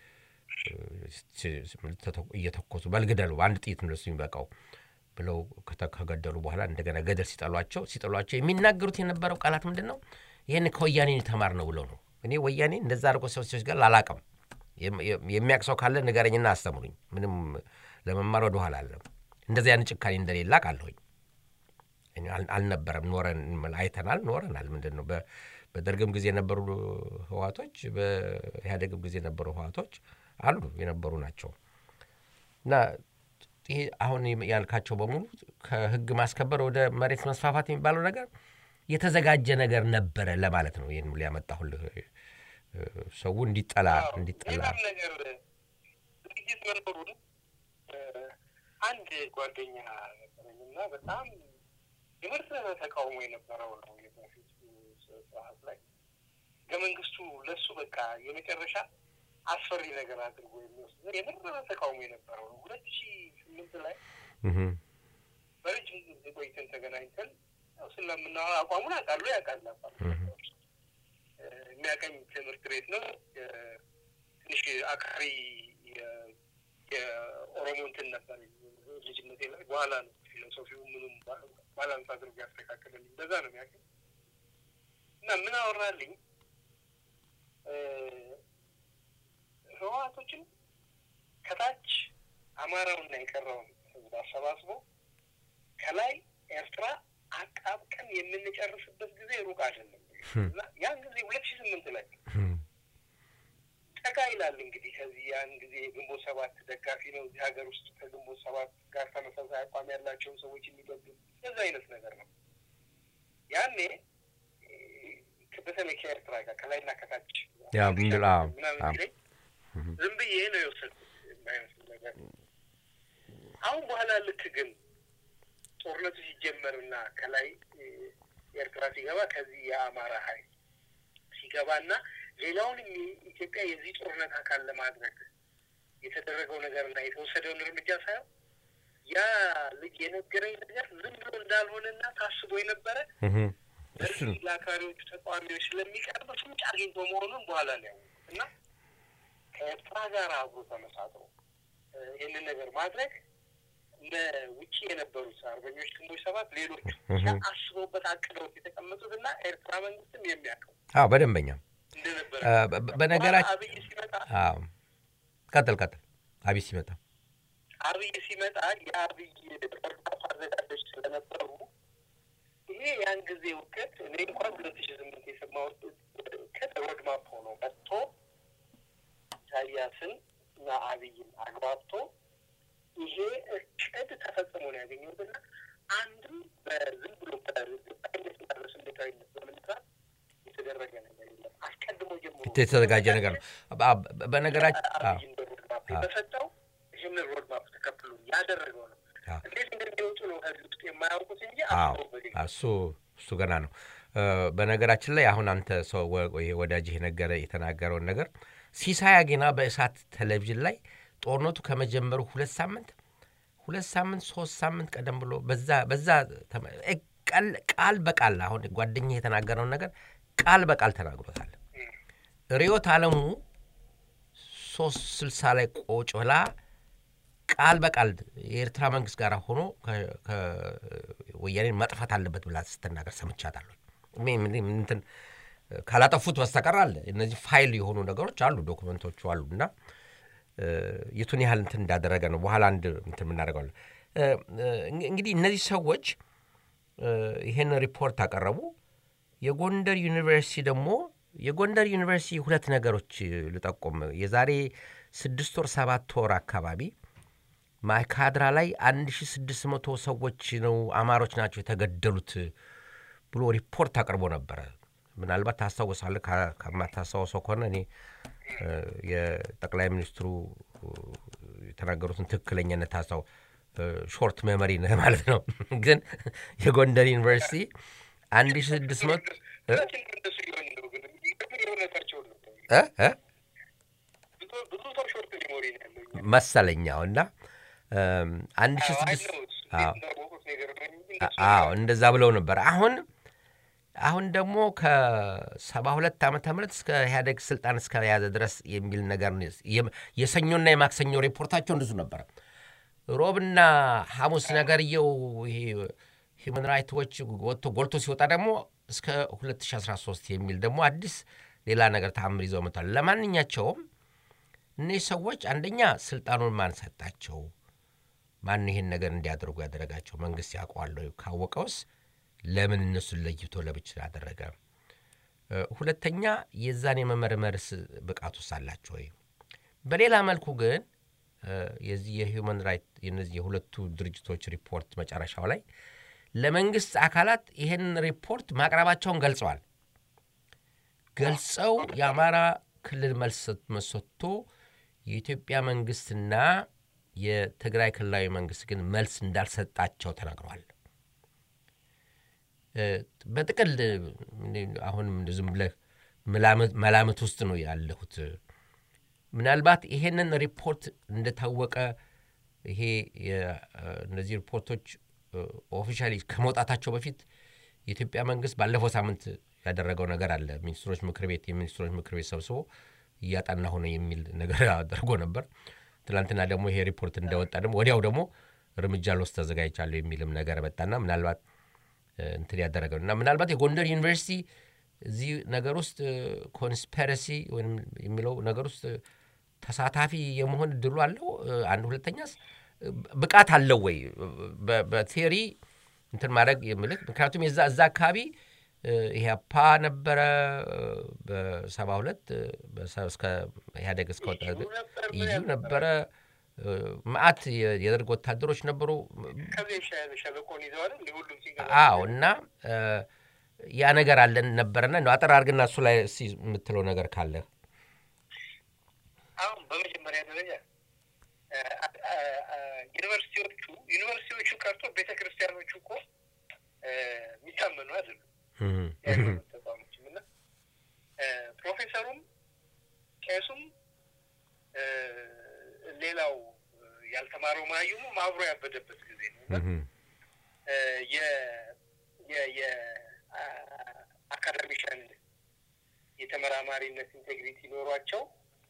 እየተኮሱ በልግደሉ በአንድ ጥይት ነው የሚበቃው ብለው ከገደሉ በኋላ እንደገና ገደል ሲጠሏቸው ሲጠሏቸው የሚናገሩት የነበረው ቃላት ምንድን ነው? ይህን ከወያኔ የተማር ነው ብለው ነው። እኔ ወያኔ እንደዛ አድርጎ ሰዎች ጋር አላቅም። የሚያውቅ ሰው ካለ ንገረኝና አስተምሩኝ። ምንም ለመማር ወደ ኋላ አለም። እንደዚህ ያን ጭካኔ እንደሌለ አውቃለሁኝ። አልነበረም፣ ኖረን አይተናል፣ ኖረናል። ምንድን ነው በደርግም ጊዜ የነበሩ ህዋቶች፣ በኢህአዴግም ጊዜ የነበሩ ህዋቶች አሉ የነበሩ ናቸው እና ይሄ አሁን ያልካቸው በሙሉ ከህግ ማስከበር ወደ መሬት መስፋፋት የሚባለው ነገር የተዘጋጀ ነገር ነበረ ለማለት ነው። ይህን ሊያመጣሁልህ ሰው እንዲጠላ እንዲጠላ ሌላም ነገር ዝግጅት መኖሩን አንድ ጓደኛ ነበረኝና በጣም የመሰረተ ተቃውሞ የነበረው ነው የበፊት ሰዓት ላይ ህገ መንግስቱ ለሱ በቃ የመጨረሻ አስፈሪ ነገር አድርጎ የሚወስድ የመሰረተ ተቃውሞ የነበረው ነው። ሁለት ሺ ስምንት ላይ በረጅም ጊዜ ቆይተን ተገናኝተን ስለምናወራ አቋሙን አውቃለሁ ያውቃል የሚያቀኝ ትምህርት ቤት ነው። ትንሽ አክራሪ የኦሮሞ እንትን ነበር ልጅነቴ ላይ በኋላ ነው ፊሎሶፊው ምኑም ባላንስ አድርጎ ያስተካከለልኝ። በዛ ነው የሚያቀኝ እና ምን አወራልኝ ህወሓቶችን ከታች አማራውና የቀረውን ህዝብ አሰባስቦ ከላይ ኤርትራ አጣብቀን የምንጨርስበት ጊዜ ሩቅ አይደለም። ያን ጊዜ ሁለት ሺህ ስምንት ላይ ጠጋ ይላል እንግዲህ ከዚህ ያን ጊዜ የግንቦት ሰባት ደጋፊ ነው እዚህ ሀገር ውስጥ ከግንቦት ሰባት ጋር ተመሳሳይ አቋም ያላቸውን ሰዎች የሚገድል በዛ አይነት ነገር ነው። ያኔ በተለይ ከኤርትራ ጋር ከላይና ከታች ምናምን ሲለኝ ዝም ብዬ ነው የወሰድኩት የማይመስል ነገር። አሁን በኋላ ልክ ግን ጦርነቱ ሲጀመርና ከላይ ኤርትራ ሲገባ ከዚህ የአማራ ኃይል ሲገባና ሌላውንም ኢትዮጵያ የዚህ ጦርነት አካል ለማድረግ የተደረገው ነገርና የተወሰደውን እርምጃ ሳይሆን ያ ልጅ የነገረኝ ነገር ዝም ብሎ እንዳልሆነና ታስቦ የነበረ በዚህ ለአክራሪዎቹ ተቃዋሚዎች ስለሚቀርብ ፍንጭ አግኝቶ መሆኑን በኋላ ነው ያወቁት እና ከኤርትራ ጋር አብሮ ተመሳጥሮ ይህንን ነገር ማድረግ ውጭ የነበሩት አርበኞች ግንቦት ሰባት ሌሎቹ አስበውበት አቅደውት የተቀመጡት እና ኤርትራ መንግስትም የሚያውቀው አዎ በደንበኛ እንደነበረ በነገራችን አብይ ሲመጣ ቀጥል ቀጥል አብይ ሲመጣ አብይ ሲመጣ የአብይ በርካታ አዘጋጆች ስለነበሩ ይሄ ያን ጊዜ እውቀት እኔ እንኳን ሁለት ሺ ስምንት የሰማሁት ከሮድማፕ ሆኖ መጥቶ ኢሳያስን እና አብይን አግባብቶ ይሄ እቅድ ተፈጽሞ ነው ያገኘሁትና አንድም በዝም ብሎ በግባኝነትና በስሜታዊነት በመነሳት የተደረገ ነገር የለም። አስቀድሞ ጀምሮ የተዘጋጀ ነገር ነው። በነገራችን አብይን በሮድማፕ በሰጠው ይህንን ሮድማፕ ተከትሎ ያደረገው ነው። እንዴት እንደሚወጡ ነው ከዚህ ውስጥ የማያውቁት እንጂ እሱ እሱ ገና ነው። በነገራችን ላይ አሁን አንተ ሰው ወዳጅህ ነገረ የተናገረውን ነገር ሲሳይ አጌና በእሳት ቴሌቪዥን ላይ ጦርነቱ ከመጀመሩ ሁለት ሳምንት ሁለት ሳምንት ሶስት ሳምንት ቀደም ብሎ በዛ በዛ ቃል በቃል አሁን ጓደኛ የተናገረውን ነገር ቃል በቃል ተናግሮታል። ርዕዮት ዓለሙ ሶስት ስልሳ ላይ ቆጭ ብላ ቃል በቃል የኤርትራ መንግስት ጋር ሆኖ ወያኔን መጥፋት አለበት ብላ ስትናገር ሰምቻታለሁ። እንትን ካላጠፉት በስተቀር አለ እነዚህ ፋይል የሆኑ ነገሮች አሉ፣ ዶክመንቶቹ አሉ እና የቱን ያህል እንትን እንዳደረገ ነው በኋላ አንድ እንትን የምናደርገዋለን። እንግዲህ እነዚህ ሰዎች ይሄን ሪፖርት አቀረቡ። የጎንደር ዩኒቨርሲቲ ደግሞ የጎንደር ዩኒቨርሲቲ ሁለት ነገሮች ልጠቁም። የዛሬ ስድስት ወር ሰባት ወር አካባቢ ማይካድራ ላይ 1600 ሰዎች ነው አማሮች ናቸው የተገደሉት ብሎ ሪፖርት አቅርቦ ነበረ። ምናልባት ታስታውሳለህ። ከማታስታውሰው ከሆነ እኔ የጠቅላይ ሚኒስትሩ የተናገሩትን ትክክለኛነት ታስታው ሾርት ሜሞሪ ነህ ማለት ነው። ግን የጎንደር ዩኒቨርሲቲ አንድ ሺ ስድስት መቶ መሰለኛው እና አንድ ሺ ስድስት አዎ እንደዛ ብለው ነበር። አሁን አሁን ደግሞ ከሰባ ሁለት ዓመተ ምህረት እስከ ኢህአዴግ ስልጣን እስከያዘ ድረስ የሚል ነገር የሰኞና የማክሰኞ ሪፖርታቸው እንደሱ ነበረ። ሮብና ሐሙስ ነገርየው ይሄ ሂውማን ራይት ዎች ወጥቶ ጎልቶ ሲወጣ ደግሞ እስከ 2013 የሚል ደግሞ አዲስ ሌላ ነገር ተአምር ይዘው መጥቷል። ለማንኛቸውም እነዚህ ሰዎች አንደኛ ስልጣኑን ማን ሰጣቸው? ማን ይህን ነገር እንዲያደርጉ ያደረጋቸው? መንግስት ያውቀዋለሁ? ካወቀውስ ለምን እነሱን ለይቶ ለብቻ አደረገ? ሁለተኛ የዛን የመመርመርስ ብቃቱስ አላቸው ወይ? በሌላ መልኩ ግን የዚህ የሂውማን ራይት የነዚህ የሁለቱ ድርጅቶች ሪፖርት መጨረሻው ላይ ለመንግስት አካላት ይህን ሪፖርት ማቅረባቸውን ገልጸዋል። ገልጸው የአማራ ክልል መልስ መሰጥቶ የኢትዮጵያ መንግስትና የትግራይ ክልላዊ መንግስት ግን መልስ እንዳልሰጣቸው ተናግረዋል። በጥቅል አሁንም ዝም ብለህ መላምት ውስጥ ነው ያለሁት። ምናልባት ይሄንን ሪፖርት እንደታወቀ ይሄ እነዚህ ሪፖርቶች ኦፊሻሊ ከመውጣታቸው በፊት የኢትዮጵያ መንግስት ባለፈው ሳምንት ያደረገው ነገር አለ። ሚኒስትሮች ምክር ቤት የሚኒስትሮች ምክር ቤት ሰብስቦ እያጠና ሆነ የሚል ነገር አድርጎ ነበር። ትናንትና ደግሞ ይሄ ሪፖርት እንደወጣ ደግሞ ወዲያው ደግሞ እርምጃ ልወስድ ተዘጋጅቻለሁ የሚልም ነገር መጣና ምናልባት እንትን ያደረገው እና ምናልባት የጎንደር ዩኒቨርሲቲ እዚህ ነገር ውስጥ ኮንስፐረሲ ወይም የሚለው ነገር ውስጥ ተሳታፊ የመሆን እድሉ አለው። አንድ ሁለተኛስ ብቃት አለው ወይ በቴሪ እንትን ማድረግ የምልህ ምክንያቱም የዛ እዛ አካባቢ ኢህአፓ ነበረ በሰባ ሁለት እስከ ኢህአዴግ እስከወጣ ኢዩ ነበረ መዓት የደርግ ወታደሮች ነበሩ። አዎ እና ያ ነገር አለን ነበረና አጠር አድርግና እሱ ላይ የምትለው ነገር ካለ አሁን በመጀመሪያ ደረጃ ዩኒቨርሲቲዎቹ ዩኒቨርሲቲዎቹ ቀርቶ ቤተ ክርስቲያኖቹ እኮ የሚታመኑ አይደሉም። የሃይማኖት ተቋሞችም እና ፕሮፌሰሩም ቄሱም ሌላው ያልተማረው ማዩሙ አብሮ ያበደበት ጊዜ ነው እና የአካዳሚሻን የተመራማሪነት ኢንቴግሪቲ ኖሯቸው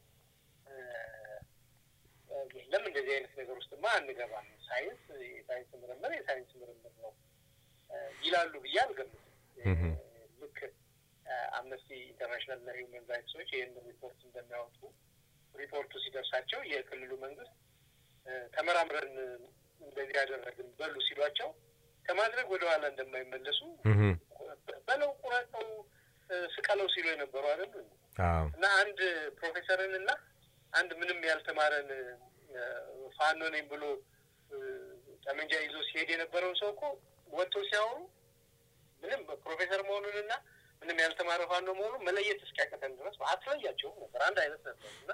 የለም እንደዚህ አይነት ነገር ውስጥማ አንገባም፣ ሳይንስ የሳይንስ ምርምር የሳይንስ ምርምር ነው ይላሉ ብዬ አልገምትም። ልክ አምነስቲ ኢንተርናሽናል እና ሂውመን ራይትሶች ይህን ሪፖርት እንደሚያወጡ ሪፖርቱ ሲደርሳቸው የክልሉ መንግስት ተመራምረን እንደዚህ ያደረግን በሉ ሲሏቸው ከማድረግ ወደ ኋላ እንደማይመለሱ በለው ቁረጠው፣ ስቀለው ሲሉ የነበሩ አይደሉ እና አንድ ፕሮፌሰርን እና አንድ ምንም ያልተማረን ፋኖ ነኝ ብሎ ጠመንጃ ይዞ ሲሄድ የነበረውን ሰው እኮ ወጥተው ሲያወሩ ምንም ፕሮፌሰር መሆኑንና ምንም ያልተማረ ፋኖ መሆኑን መለየት እስኪያቀተን ድረስ አትለያቸውም ነበር። አንድ አይነት ነበር እና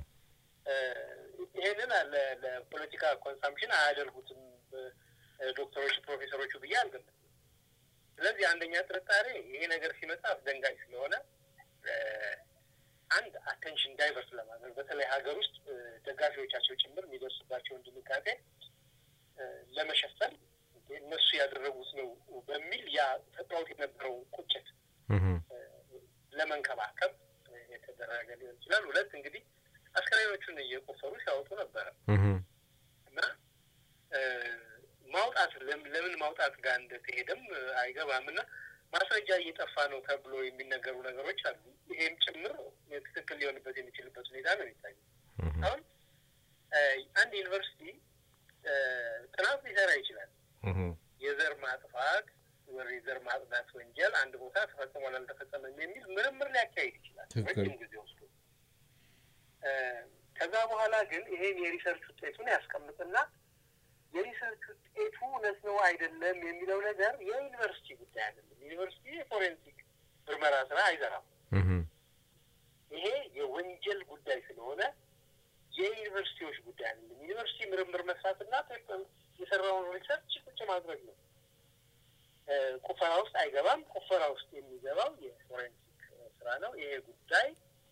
ይሄንን ለፖለቲካ ኮንሳምፕሽን አያደርጉትም ዶክተሮች፣ ፕሮፌሰሮቹ ብዬ አልገምትም። ስለዚህ አንደኛ ጥርጣሬ ይሄ ነገር ሲመጣ አስደንጋጭ ስለሆነ አንድ አቴንሽን ዳይቨርስ ለማድረግ በተለይ ሀገር ውስጥ ደጋፊዎቻቸው ጭምር የሚደርስባቸውን ድንጋጤ ለመሸፈን እነሱ ያደረጉት ነው በሚል ያ ተጫወት የነበረውን ቁጭት ለመንከባከብ የተደረገ ሊሆን ይችላል። ሁለት እንግዲህ አስከሬኖቹን እየቆፈሩ ሲያወጡ ነበረ እና ማውጣት ለምን ማውጣት ጋር እንደተሄደም አይገባም እና ማስረጃ እየጠፋ ነው ተብሎ የሚነገሩ ነገሮች አሉ። ይሄም ጭምር ትክክል ሊሆንበት የሚችልበት ሁኔታ ነው የሚታየው። አሁን አንድ ዩኒቨርሲቲ ጥናት ሊሰራ ይችላል። የዘር ማጥፋት ወር የዘር ማጽዳት ወንጀል አንድ ቦታ ተፈጽሟል አልተፈጸመም የሚል ምርምር ሊያካሂድ ይችላል ረጅም ጊዜ ወስዶ። ከዛ በኋላ ግን ይሄን የሪሰርች ውጤቱን ያስቀምጥና የሪሰርች ውጤቱ እውነት ነው አይደለም የሚለው ነገር የዩኒቨርሲቲ ጉዳይ አይደለም። ዩኒቨርሲቲ የፎሬንሲክ ምርመራ ስራ አይሰራም። ይሄ የወንጀል ጉዳይ ስለሆነ የዩኒቨርሲቲዎች ጉዳይ አይደለም። ዩኒቨርሲቲ ምርምር መስራትና የሰራውን ሪሰርች ቁጭ ማድረግ ነው። ቁፈራ ውስጥ አይገባም። ቁፈራ ውስጥ የሚገባው የፎሬንሲክ ስራ ነው። ይሄ ጉዳይ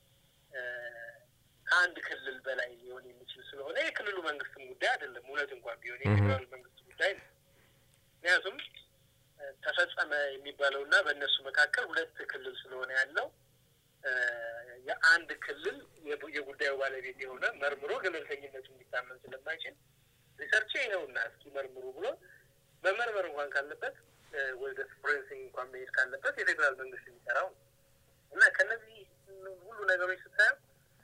ከአንድ ክልል በላይ ሊሆን የሚችል ስለሆነ የክልሉ መንግስትም ጉዳይ አይደለም። እውነት እንኳን ቢሆን የፌዴራል መንግስት ጉዳይ ነው። ምክንያቱም ተፈጸመ የሚባለው እና በእነሱ መካከል ሁለት ክልል ስለሆነ ያለው የአንድ ክልል የጉዳዩ ባለቤት የሆነ መርምሮ ገለልተኝነቱ እንዲታመን ስለማይችል ሪሰርች ይኸውና እስኪ መርምሩ ብሎ መመርመር እንኳን ካለበት ወደ ፎሬንሲክ እንኳን መሄድ ካለበት የፌዴራል መንግስት የሚሰራው ነው እና ከነዚህ ሁሉ ነገሮች ስታየው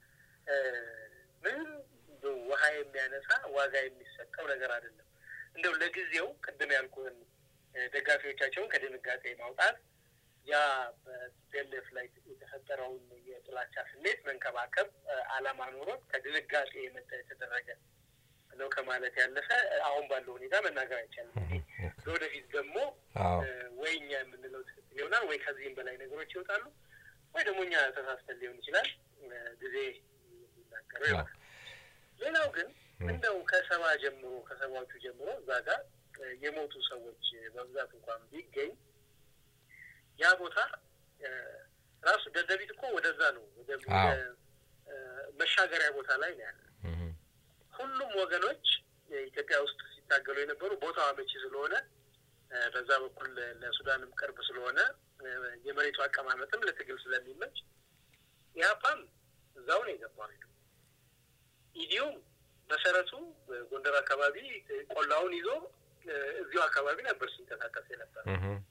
ምንም ውሃ የሚያነሳ ዋጋ የሚሰጠው ነገር አይደለም። እንደው ለጊዜው ቅድም ያልኩህን ደጋፊዎቻቸውን ከድንጋጤ ማውጣት ያ በቲፒኤልኤፍ ላይ የተፈጠረውን የጥላቻ ስሜት መንከባከብ ዓላማ ኖሮት ከድንጋጤ የመጣ የተደረገ ነው ከማለት ያለፈ አሁን ባለው ሁኔታ መናገር አይቻልም። ለወደፊት ደግሞ ወይ እኛ የምንለው ትክክል ይሆናል ወይ ከዚህም በላይ ነገሮች ይወጣሉ ወይ ደግሞ እኛ ተሳስተን ሊሆን ይችላል። ጊዜ የሚናገረው ይሆናል። ሌላው ግን እንደው ከሰባ ጀምሮ ከሰባዎቹ ጀምሮ እዛ ጋር የሞቱ ሰዎች በብዛት እንኳን ቢገኝ ያ ቦታ ራሱ ደደቢት እኮ ወደዛ ነው ወደ መሻገሪያ ቦታ ላይ ነው ያለ። ሁሉም ወገኖች ኢትዮጵያ ውስጥ ሲታገሉ የነበሩ ቦታው አመቺ ስለሆነ በዛ በኩል ለሱዳንም ቅርብ ስለሆነ የመሬቱ አቀማመጥም ለትግል ስለሚመች ኢህአፓም እዛው ነው የገባው። ሄዱ ኢዲዩም መሰረቱ ጎንደር አካባቢ ቆላውን ይዞ እዚሁ አካባቢ ነበር ሲንቀሳቀስ የነበረው።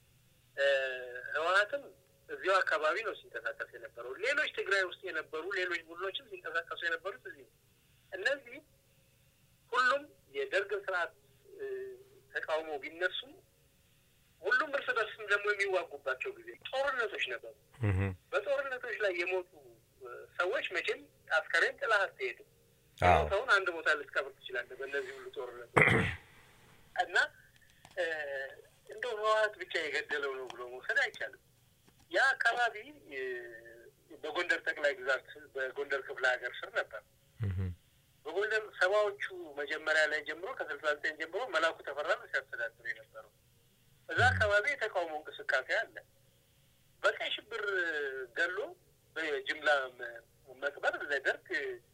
ህወሀትም እዚሁ አካባቢ ነው ሲንቀሳቀስ የነበረው። ሌሎች ትግራይ ውስጥ የነበሩ ሌሎች ቡድኖችም ሲንቀሳቀሱ የነበሩት እዚህ ነው። እነዚህ ሁሉም የደርግን ስርዓት ተቃውሞ ቢነሱም ሁሉም እርስ በርስም ደግሞ የሚዋጉባቸው ጊዜ ጦርነቶች ነበሩ። በጦርነቶች ላይ የሞቱ ሰዎች መቼም አስከሬን ጥላ አትሄድም። ሰውን አንድ ቦታ ልትቀብር ትችላለህ። በእነዚህ ሁሉ ጦርነቶች እና እንደው ህወሀት ብቻ የገደለው ነው ብሎ መውሰድ አይቻልም። ያ አካባቢ በጎንደር ጠቅላይ ግዛት በጎንደር ክፍለ ሀገር ስር ነበር። በጎንደር ሰባዎቹ መጀመሪያ ላይ ጀምሮ ከስልሳ ዘጠኝ ጀምሮ መላኩ ተፈራ ነው ሲያስተዳድሩ የነበረው። እዛ አካባቢ የተቃውሞ እንቅስቃሴ አለ። በቀይ ሽብር ገሎ በጅምላ መቅበር ለደርግ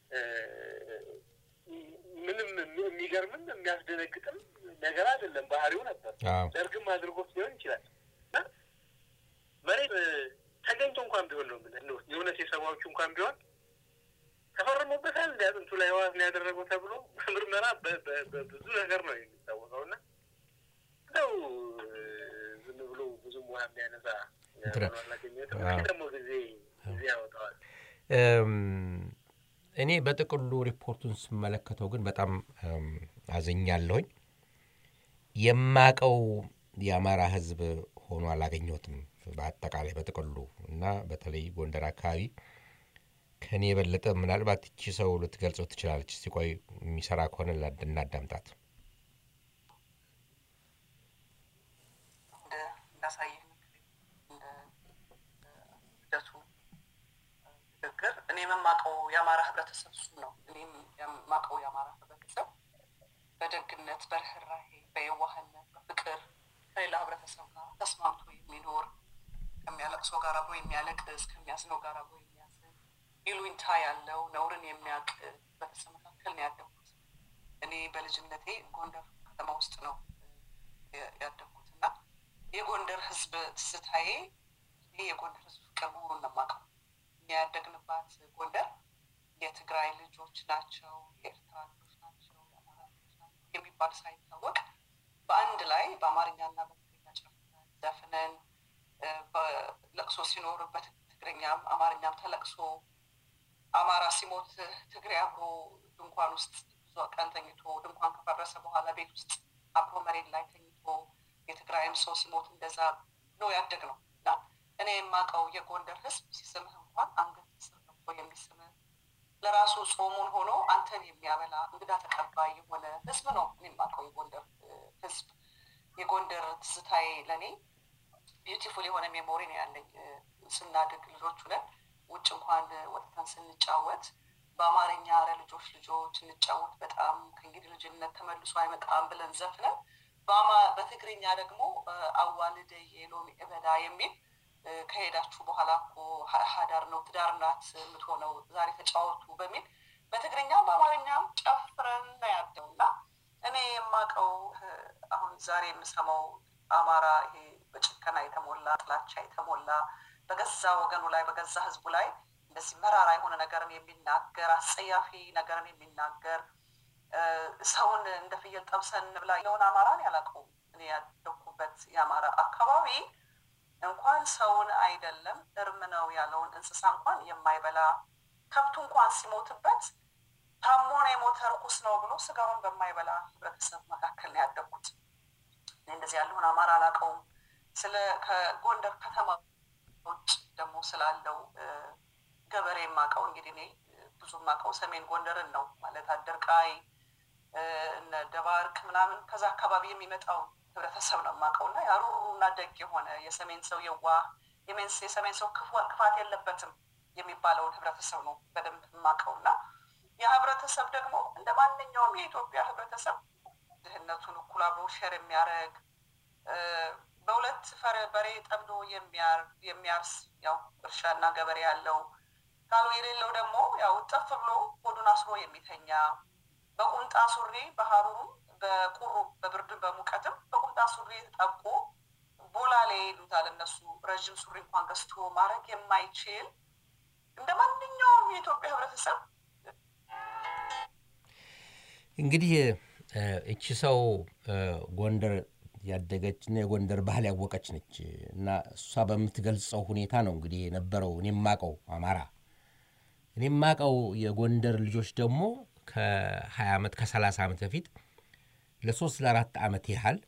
ምንም የሚገርምም የሚያስደነግጥም ነገር አይደለም። ባህሪው ነበር። ደርግም አድርጎት ሊሆን ይችላል እና መሬት ተገኝቶ እንኳን ቢሆን ነው ምን የእውነት የሰባዎቹ እንኳን ቢሆን ተፈርሞበታል እንዲ አጥንቱ ላይ ህዋት ነው ያደረገው ተብሎ በምርመራ በብዙ ነገር ነው የሚታወቀው እና እንደው ዝም ብሎ ብዙም ውሃ የሚያነሳ አላገኘትም። ደግሞ ጊዜ ጊዜ ያወጣዋል። እኔ በጥቅሉ ሪፖርቱን ስመለከተው ግን በጣም አዝኛለሁኝ። የማቀው የአማራ ህዝብ ሆኖ አላገኘሁትም በአጠቃላይ በጥቅሉ እና በተለይ ጎንደር አካባቢ ከእኔ የበለጠ ምናልባት እቺ ሰው ልትገልጸው ትችላለች። እስቲ ቆይ የሚሰራ ከሆነ እናዳምጣት። እንዳሳየህ እንደ ሂደቱ ንግግር እኔ የምማቀው የአማራ ህብረተሰብ እሱ ነው። እኔም የማቀው የአማራ ህብረተሰብ በደግነት፣ በርህራሄ፣ በየዋህነት፣ በፍቅር ከሌላ ህብረተሰብ ጋር ተስማምቶ የሚኖር ከሚያለቅሰው ጋር አብሮ የሚያለቅስ ከሚያዝነው ጋር አብሮ የሚያዝን ይሉኝታ ያለው ነውርን የሚያውቅ ህብረተሰብ መካከል ነው ያደግኩት። እኔ በልጅነቴ ጎንደር ከተማ ውስጥ ነው ያደግኩት እና የጎንደር ህዝብ ትዝታዬ ይህ የጎንደር ህዝብ ፍቅር መሆኑን ነው የማውቀው። የሚያደግንባት ጎንደር የትግራይ ልጆች ናቸው፣ የኤርትራ ልጆች ናቸው፣ የአማራ ልጆች ናቸው የሚባል ሳይታወቅ በአንድ ላይ በአማርኛና በትግርኛ ጨፍረን ዘፍነን ለቅሶ ሲኖር በትግርኛም አማርኛም ተለቅሶ አማራ ሲሞት ትግሬ አብሮ ድንኳን ውስጥ ብዙ ቀን ተኝቶ ድንኳን ከፈረሰ በኋላ ቤት ውስጥ አብሮ መሬት ላይ ተኝቶ የትግራይም ሰው ሲሞት እንደዛ ነው ያደግ ነው እና እኔ የማውቀው የጎንደር ህዝብ ሲስምህ እንኳን አንገት ስር ገብቶ የሚስምህ ለራሱ ጾሙን ሆኖ አንተን የሚያበላ እንግዳ ተቀባይ የሆነ ህዝብ ነው እኔ የማውቀው የጎንደር ህዝብ። የጎንደር ትዝታዬ ለእኔ ቢዩቲፉል የሆነ ሜሞሪ ነው ያለኝ። ስናድግ ልጆች ሁነን ውጭ እንኳን ወጥተን ስንጫወት በአማርኛ ኧረ ልጆች ልጆች እንጫወት በጣም ከእንግዲህ ልጅነት ተመልሶ አይመጣም ብለን ዘፍነን በትግርኛ ደግሞ አዋልደ የሎሚ እበዳ የሚል ከሄዳችሁ በኋላ እኮ ሀዳር ነው ትዳር ናት የምትሆነው ዛሬ ተጫወቱ በሚል በትግርኛም በአማርኛም ጨፍረን ነው ያደው እና እኔ የማውቀው አሁን ዛሬ የምሰማው አማራ ይሄ በጭከና የተሞላ ጥላቻ የተሞላ በገዛ ወገኑ ላይ በገዛ ህዝቡ ላይ እንደዚህ መራራ የሆነ ነገርን የሚናገር አስጸያፊ ነገርን የሚናገር ሰውን እንደ ፍየል ጠብሰን እንብላ የሆነ አማራን ያላውቀውም። እኔ ያደኩበት የአማራ አካባቢ እንኳን ሰውን አይደለም እርም ነው ያለውን እንስሳ እንኳን የማይበላ ከብቱ እንኳን ሲሞትበት ታሞ ነው የሞተ ርኩስ ነው ብሎ ስጋውን በማይበላ ህብረተሰብ መካከል ነው ያደግኩት። እኔ እንደዚህ ያለውን አማራ አላውቀውም። ስለ ከጎንደር ከተማ ውጭ ደግሞ ስላለው ገበሬ የማውቀው እንግዲህ እኔ ብዙ የማውቀው ሰሜን ጎንደርን ነው ማለት አደርቃይ፣ እነ ደባርቅ ምናምን ከዛ አካባቢ የሚመጣው ህብረተሰብ ነው የማውቀው እና ያሩሩና ደግ የሆነ የሰሜን ሰው የዋህ የሰሜን ሰው ክፋት የለበትም የሚባለውን ህብረተሰብ ነው በደንብ የማውቀው እና ያ ህብረተሰብ ደግሞ እንደ ማንኛውም የኢትዮጵያ ህብረተሰብ ድህነቱን እኩል አብሮ ሼር የሚያደርግ በሁለት ፈረ በሬ ጠምዶ የሚያርስ ያው እርሻና ገበሬ ያለው ካሉ የሌለው ደግሞ ያው ጠፍ ብሎ ሆዱን አስሮ የሚተኛ በቁምጣ ሱሪ በሀሩሩም በቁሩ በብርድም በሙቀትም በቁምጣ ሱሪ ተጠብቆ ቦላሌ ይሉታል እነሱ ረዥም ሱሪ እንኳን ገዝቶ ማድረግ የማይችል እንደ ማንኛውም የኢትዮጵያ ህብረተሰብ እንግዲህ እቺ ሰው ጎንደር ያደገች እና የጎንደር ባህል ያወቀች ነች እና እሷ በምትገልጸው ሁኔታ ነው እንግዲህ የነበረው እኔ የማቀው አማራ እኔ የማቀው የጎንደር ልጆች ደግሞ ከ20 ዓመት ከ30 ዓመት በፊት ለሶስት ለአራት ዓመት ያህል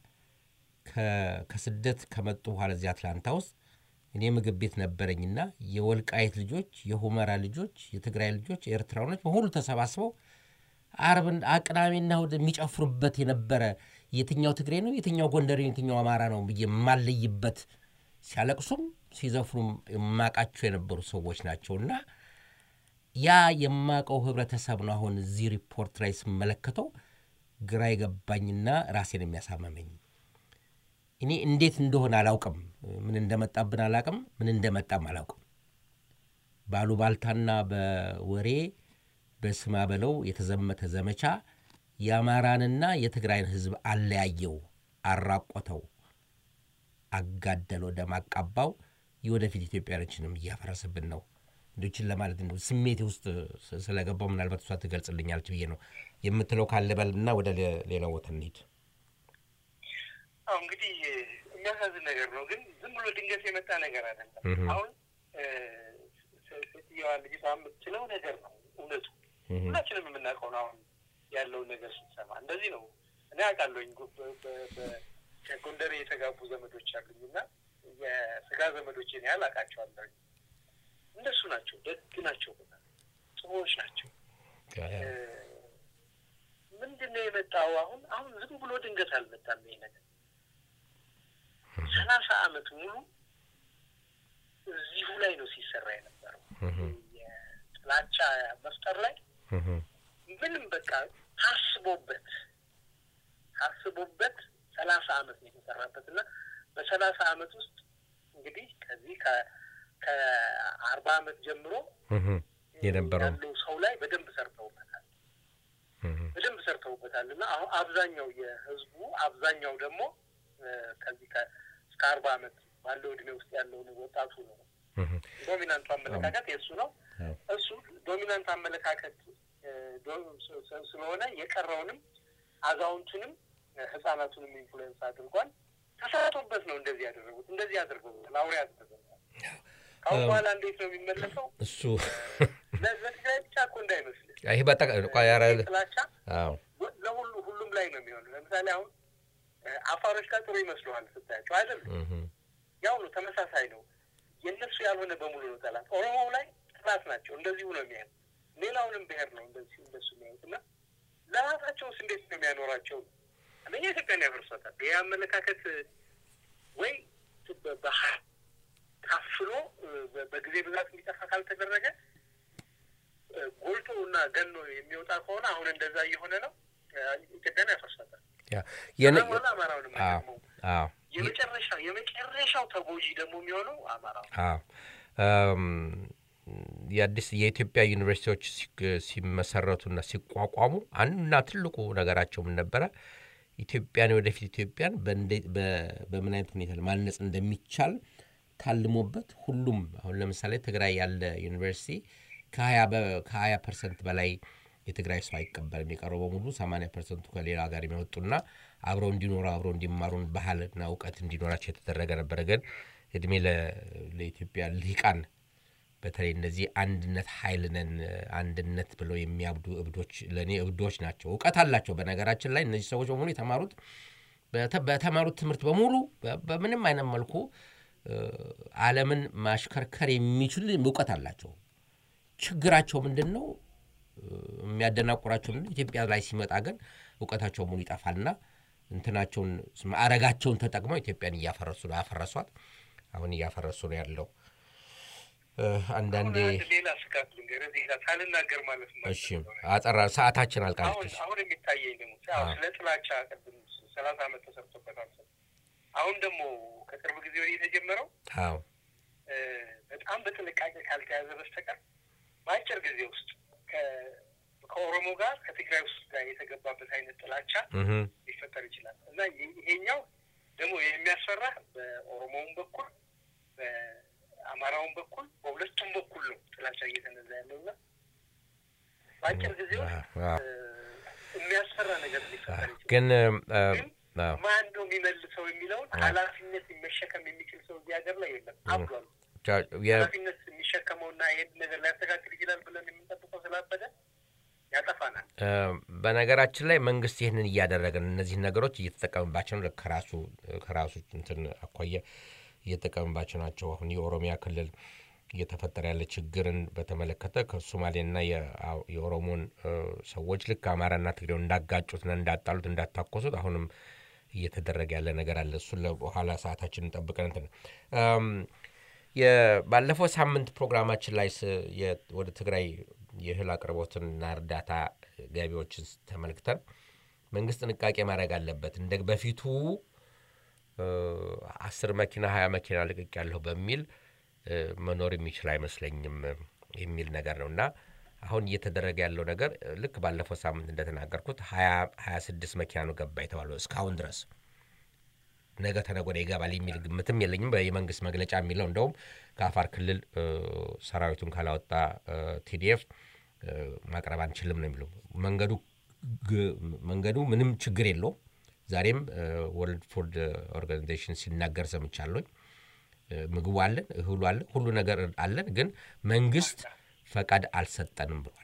ከስደት ከመጡ በኋላ እዚህ አትላንታ ውስጥ እኔ ምግብ ቤት ነበረኝና የወልቃየት ልጆች፣ የሁመራ ልጆች፣ የትግራይ ልጆች፣ ኤርትራኖች በሁሉ ተሰባስበው አርብን ቅዳሜና እሑድ የሚጨፍሩበት የነበረ የትኛው ትግሬ ነው የትኛው ጎንደሬ የትኛው አማራ ነው ብዬ የማለይበት ሲያለቅሱም ሲዘፍኑም የማቃቸው የነበሩ ሰዎች ናቸውና ያ የማቀው ህብረተሰብ ነው። አሁን እዚህ ሪፖርት ላይ ስመለከተው ግራ የገባኝና ራሴን የሚያሳመመኝ እኔ እንዴት እንደሆነ አላውቅም። ምን እንደመጣብን አላውቅም። ምን እንደመጣም አላውቅም። ባሉባልታና በወሬ በስማ በለው የተዘመተ ዘመቻ የአማራንና የትግራይን ህዝብ አለያየው፣ አራቆተው፣ አጋደለው፣ ደም አቃባው። የወደፊት ኢትዮጵያኖችንም እያፈረስብን ነው። እንዶችን ለማለት ነው ስሜቴ ውስጥ ስለገባው ምናልባት እሷ ትገልጽልኛለች ብዬ ነው የምትለው ካለ በል እና ወደ ሌላ ቦታ እንሂድ። አሁ እንግዲህ የሚያሳዝን ነገር ነው፣ ግን ዝም ብሎ ድንገት የመጣ ነገር አይደለም። አሁን ሴትዮዋ ልጅቷ የምትችለው ነገር ነው እውነቱ ሁላችንም የምናውቀው ነው። አሁን ያለውን ነገር ስንሰማ እንደዚህ ነው። እኔ አውቃለሁኝ ከጎንደር የተጋቡ ዘመዶች አሉኝ እና የስጋ ዘመዶችን ያህል አውቃቸዋለሁኝ። እንደሱ ናቸው፣ ደግ ናቸው፣ ጥሩዎች ናቸው። ምንድን ነው የመጣው? አሁን አሁን ዝም ብሎ ድንገት አልመጣም ይሄ ነገር። ሰላሳ አመት ሙሉ እዚሁ ላይ ነው ሲሰራ የነበረው የጥላቻ መፍጠር ላይ ምንም በቃ ታስቦበት ታስቦበት ሰላሳ አመት ነው የተሰራበት እና በሰላሳ አመት ውስጥ እንግዲህ ከዚህ ከአርባ አመት ጀምሮ የነበረው ያለው ሰው ላይ በደንብ ሰርተውበታል በደንብ ሰርተውበታል እና አሁን አብዛኛው የህዝቡ አብዛኛው ደግሞ ከዚህ እስከ አርባ አመት ባለው እድሜ ውስጥ ያለውን ወጣቱ ነው ዶሚናንቱ አመለካከት የእሱ ነው። እሱ ዶሚናንት አመለካከት ስለሆነ የቀረውንም አዛውንቱንም ህጻናቱንም ኢንፍሉዌንስ አድርጓል። ተሰርቶበት ነው እንደዚህ ያደረጉት። እንደዚህ አድርገውታል። አውሬ አድርገውታል። ከአሁን በኋላ እንዴት ነው የሚመለሰው? እሱ ለትግራይ ብቻ እኮ እንዳይመስልህ ይህ ጥላቻ ለሁሉ ሁሉም ላይ ነው የሚሆነው። ለምሳሌ አሁን አፋሮች ጋር ጥሩ ይመስለዋል ስታያቸው አይደሉም። ያው ነው፣ ተመሳሳይ ነው። የእነሱ ያልሆነ በሙሉ ነው ጠላት። ኦሮሞው ላይ ጠላት ናቸው። እንደዚሁ ነው የሚያዩት። ሌላውንም ብሔር ነው እንደዚህ እንደሱ የሚያዩት እና ለራሳቸውስ እንዴት ነው የሚያኖራቸው? አንደኛ ኢትዮጵያን ያፈርሷታል። ይህ አመለካከት ወይ ታፍኖ በጊዜ ብዛት እንዲጠፋ ካልተደረገ ጎልቶ እና ገኖ የሚወጣ ከሆነ አሁን እንደዛ እየሆነ ነው። ኢትዮጵያን ያፈርሷታል። ሆነ አማራውንም የመጨረሻው የመጨረሻው ተጎጂ ደግሞ የሚሆነው አማራው የአዲስ የኢትዮጵያ ዩኒቨርሲቲዎች ሲመሰረቱና ሲቋቋሙ አንዱና ትልቁ ነገራቸው ምን ነበረ? ኢትዮጵያን ወደፊት ኢትዮጵያን በምን አይነት ሁኔታ ማነጽ እንደሚቻል ታልሞበት ሁሉም አሁን ለምሳሌ ትግራይ ያለ ዩኒቨርሲቲ ከሀያ ፐርሰንት በላይ የትግራይ ሰው አይቀበልም። የቀረው በሙሉ ሰማንያ ፐርሰንቱ ከሌላ ሀገር የሚወጡና አብረው እንዲኖሩ አብረው እንዲማሩን ባህልና እውቀት እንዲኖራቸው የተደረገ ነበረ። ግን እድሜ ለኢትዮጵያ ልሂቃን በተለይ እነዚህ አንድነት ኃይል ነን አንድነት ብለው የሚያብዱ እብዶች ለእኔ እብዶች ናቸው። እውቀት አላቸው። በነገራችን ላይ እነዚህ ሰዎች በሙሉ የተማሩት በተማሩት ትምህርት በሙሉ በምንም አይነት መልኩ ዓለምን ማሽከርከር የሚችል እውቀት አላቸው። ችግራቸው ምንድን ነው? የሚያደናቁራቸው ምንድን ኢትዮጵያ ላይ ሲመጣ ግን እውቀታቸው ሙሉ ይጠፋልና እንትናቸውን ማዕረጋቸውን ተጠቅመው ኢትዮጵያን እያፈረሱ ነው ያፈረሷት። አሁን እያፈረሱ ነው ያለው። እ፣ አንዳንዴ አሁን አንድ ሌላ ስጋት ልንገርህ እዚህ ጋር ሳልናገር ማለት ነው። እሺ አጠራ ሰዓታችን አሁን አልቃለች። አሁን የሚታየኝ ደግሞ አዎ፣ አዎ። ስለ ጥላቻ ቅድም ሰላሳ ዓመት ተሰርቶበታል። አሁን ደግሞ ከቅርብ ጊዜ ወዲህ የተጀመረው አዎ እ፣ በጣም በጥንቃቄ ካልተያዘ በስተቀር በአጭር ጊዜ ውስጥ ከ- ከኦሮሞ ጋር ከትግራይ ውስጥ ጋር የተገባበት አይነት ጥላቻ እህ፣ ሊፈጠር ይችላል እና ይህ- ይሄኛው ደግሞ የሚያስፈራ በኦሮሞውም በኩል በአማራውም በኩል በሁለቱም በኩል ነው ጥላቻ እየተነዛ ያለው እና በአጭር ጊዜ ውስጥ አዎ። እ፣ የሚያስፈራ ነገር ሊፈጠር ይችላል። ግን እ፣ ግን አዎ ማን ነው የሚመልሰው የሚለውን ኃላፊነት መሸከም የሚችል ሰው እዚህ ሀገር ላይ የለም። አብዷል። ቻ- የ- ኃላፊነት የሚሸከመውና ይህን ነገር ሊያስተካክል ይችላል ብለን የምንጠብቀው ስላበደ ያጠፋናል። እ፣ በነገራችን ላይ መንግስት ይህንን እያደረገ ነው። እነዚህን ነገሮች እየተጠቀምባቸው ነው። ከራሱ ከራሱ እንትን አኳያ እየተጠቀምባቸው ናቸው። አሁን የኦሮሚያ ክልል እየተፈጠረ ያለ ችግርን በተመለከተ ከሶማሌና የአ- የኦሮሞን እ፣ ሰዎች ልክ አማራና ትግሬውን እንዳጋጩትና እንዳጣሉት እንዳታኮሱት አሁንም እየተደረገ ያለ ነገር አለ። እሱን ለበኋላ ሰዓታችንን ጠብቀን እንትን እም፣ የ- ባለፈው ሳምንት ፕሮግራማችን ላይ ስ- የ- ወደ ትግራይ የእህል አቅርቦትና እርዳታ ገቢዎችን ተመልክተን መንግስት ጥንቃቄ ማድረግ አለበት እንደ በፊቱ እ፣ አስር መኪና ሀያ መኪና ልቅቅ ያለሁ በሚል እ፣ መኖር የሚችል አይመስለኝም የሚል ነገር ነው እና አሁን እየተደረገ ያለው ነገር እ፣ ልክ ባለፈው ሳምንት እንደተናገርኩት ሀያ ሀያ ስድስት መኪና ነው ገባ የተባለው እስካሁን ድረስ ነገ ተነገ ወዲያ ይገባል የሚል ግምትም የለኝም። የመንግስት መግለጫ የሚለው እንደውም ከአፋር ክልል እ፣ ሰራዊቱን ካላወጣ ቲዲኤፍ ማቅረብ አንችልም ነው የሚለው። መንገዱ ግ- መንገዱ ምንም ችግር የለውም። ዛሬም ወርልድ ፉድ ኦርጋናይዜሽን ሲናገር ሰምቻለሁ። እ፣ ምግቡ አለን፣ እህሉ አለን፣ ሁሉ ነገር አለን፣ ግን መንግስት ፈቃድ አልሰጠንም ብሏል።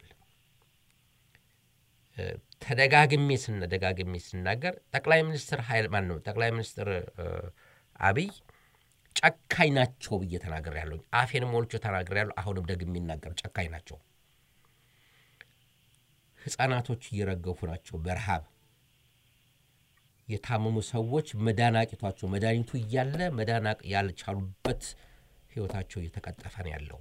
ተደጋግሜ ስነ ደጋግሜ ስናገር ጠቅላይ ሚኒስትር ኃይል ማን ነው ጠቅላይ ሚኒስትር እ፣ አብይ ጨካኝ ናቸው ብዬ ተናገር ያለሁ አፌን ሞልቼ ተናገር ያለሁ አሁንም ደግሜ የሚናገር ጨካኝ ናቸው። ህጻናቶች እየረገፉ ናቸው በረሃብ የታመሙ ሰዎች መዳን አቅቷቸው መድኃኒቱ እያለ መዳን አቅ- ያልቻሉበት ህይወታቸው እየተቀጠፈ ነው ያለው።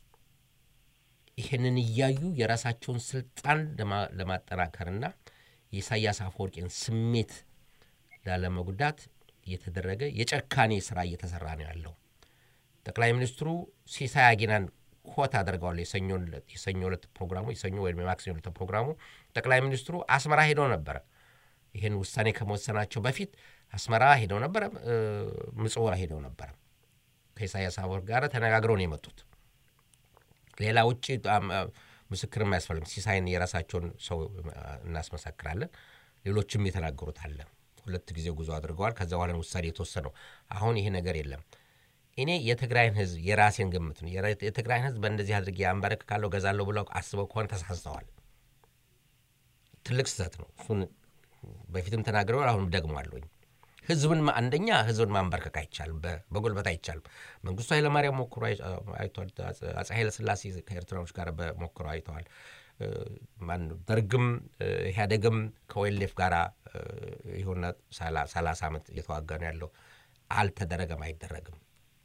ይህንን እያዩ የራሳቸውን ስልጣን ለማ- ለማጠናከርና የኢሳያስ አፈወርቂን ስሜት ላለመጉዳት እየተደረገ የጨካኔ ስራ እየተሰራ ነው ያለው። ጠቅላይ ሚኒስትሩ ሲሳይ አጊናን ኮት አድርገዋል። የሰኞ ዕለት- የሰኞ ዕለት ፕሮግራሙ የሰኞ ወይም የማክሰኞ ዕለት ፕሮግራሙ ጠቅላይ ሚኒስትሩ አስመራ ሄደው ነበረ። ይህን ውሳኔ ከመወሰናቸው በፊት አስመራ ሄደው ነበረ፣ እ፣ ምጽዋ ሄደው ነበረ። ከኢሳያስ አፈወርቂ ጋር ተነጋግረው ነው የመጡት። ሌላ ውጭ ጣም- ምስክርም አያስፈልግም። ሲሳይን የራሳቸውን ሰው እናስመሰክራለን። ሌሎችም የተናገሩት አለ። ሁለት ጊዜ ጉዞ አድርገዋል። ከዛ በኋላ ነው ውሳኔ የተወሰነው። አሁን ይሄ ነገር የለም። እኔ የትግራይን ህዝብ የራሴን ግምት ነው። የራ- የትግራይን ህዝብ በእንደዚህ አድርጌ አንበረክካለሁ፣ ገዛለሁ ብለው አስበው ከሆነ ተሳስተዋል። ትልቅ ስህተት ነው። እሱን በፊትም ተናግረዋል። አሁንም ደግሟለሁኝ። ህዝብን ማ- አንደኛ ህዝብን ማንበርከክ አይቻልም፣ በ- በጉልበት አይቻልም። መንግስቱ ኃይለማርያም ሞክሮ አይ- አይቷል። አፄ ኃይለስላሴ ከኤርትራዎች ጋር ሞክሮ አይተዋል። እ፣ ማነው ደርግም እ፣ ኢህአዴግም ከወይሌፍ ጋር የሆነ ሰላሳ ዓመት እየተዋጋ ነው ያለው። አልተደረገም፣ አይደረግም።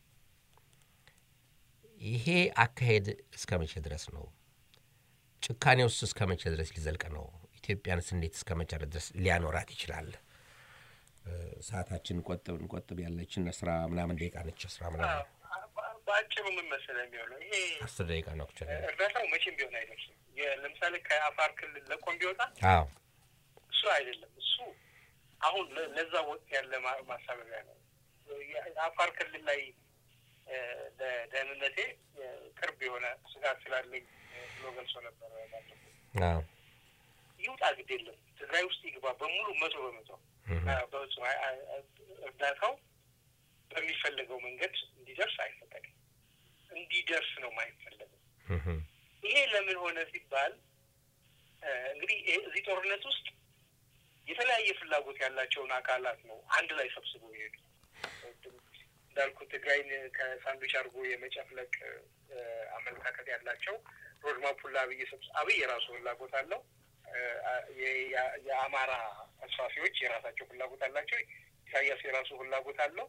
ይሄ አካሄድ እስከ መቼ ድረስ ነው? ጭካኔውስ እስከ መቼ ድረስ ሊዘልቅ ነው? ኢትዮጵያንስ እንዴት እስከ መቼ ድረስ ሊያኖራት ይችላል? እ፣ ሰዓታችን እንቆጥብ እንቆጥብ ያለችን ስራ ምናምን ደቂቃ ነች። ስራ ምናምን በአጭሩ ምን መሰለህ የሚሆነው ይሄ አስር ደቂቃ ነው። ብቻ እርዳታው መቼም ቢሆን አይደርስም። የ- ለምሳሌ ከአፋር ክልል ለቆም ቢወጣ አዎ እሱ አይደለም። እሱ አሁን ለ- ለዛ ወቅት ያለ ማ- ማሳበቢያ ነው። የአፋር ክልል ላይ እ፣ ለደህንነቴ እ፣ ቅርብ የሆነ ስጋት ስላለኝ እ፣ ብሎ ገልጾ ነበር። ባለፈው አዎ ይውጣ ግድ የለም ትግራይ ውስጥ ይግባ በሙሉ መቶ በመቶ አ፣ በፍጹም አይ- አይ- አይ፣ እርዳታው በሚፈለገው መንገድ እንዲደርስ አይፈለግም። እንዲደርስ ነው የማይፈለገው። እህ፣ ይሄ ለምን ሆነ ሲባል እ፣ እንግዲህ ይሄ- እዚህ ጦርነት ውስጥ የተለያየ ፍላጎት ያላቸውን አካላት ነው አንድ ላይ ሰብስቦ የሄዱ እንዳልኩ ትግራይን ከሳንዱች አድርጎ የመጨፍለቅ እ፣ አመለካከት ያላቸው ሮድማፑን ለአብይ ሰብስ አብይ የራሱ ፍላጎት አለው። የአማራ ተስፋፊዎች የራሳቸው ፍላጎት አላቸው። ኢሳያስ የራሱ ፍላጎት አለው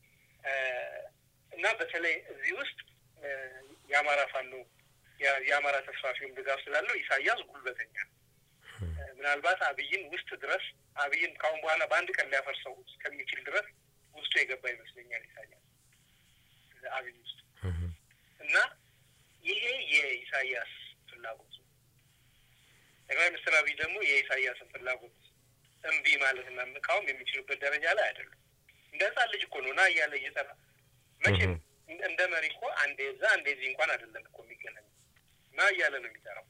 እና በተለይ እዚህ ውስጥ የአማራ ፋኖ የአማራ ተስፋፊውም ድጋፍ ስላለው ኢሳያስ ጉልበተኛ ነው። ምናልባት አብይን ውስጥ ድረስ አብይን ካሁን በኋላ በአንድ ቀን ሊያፈርሰው እስከሚችል ድረስ ውስጡ የገባ ይመስለኛል ኢሳያስ አብይ ውስጥ እና ይሄ የኢሳያስ ፍላጎት ነው። ጠቅላይ ሚኒስትር አብይ ደግሞ የኢሳያስን ፍላጎት እምቢ ማለትና መቃወም የሚችሉበት ደረጃ ላይ አይደሉም። እንደ ህፃን ልጅ እኮ ነው ና እያለ እየጠራ መቼም እንደ መሪ እኮ አንዴ እዛ አንዴ እዚህ እንኳን አይደለም እኮ የሚገናኝ ና እያለ ነው የሚጠራው።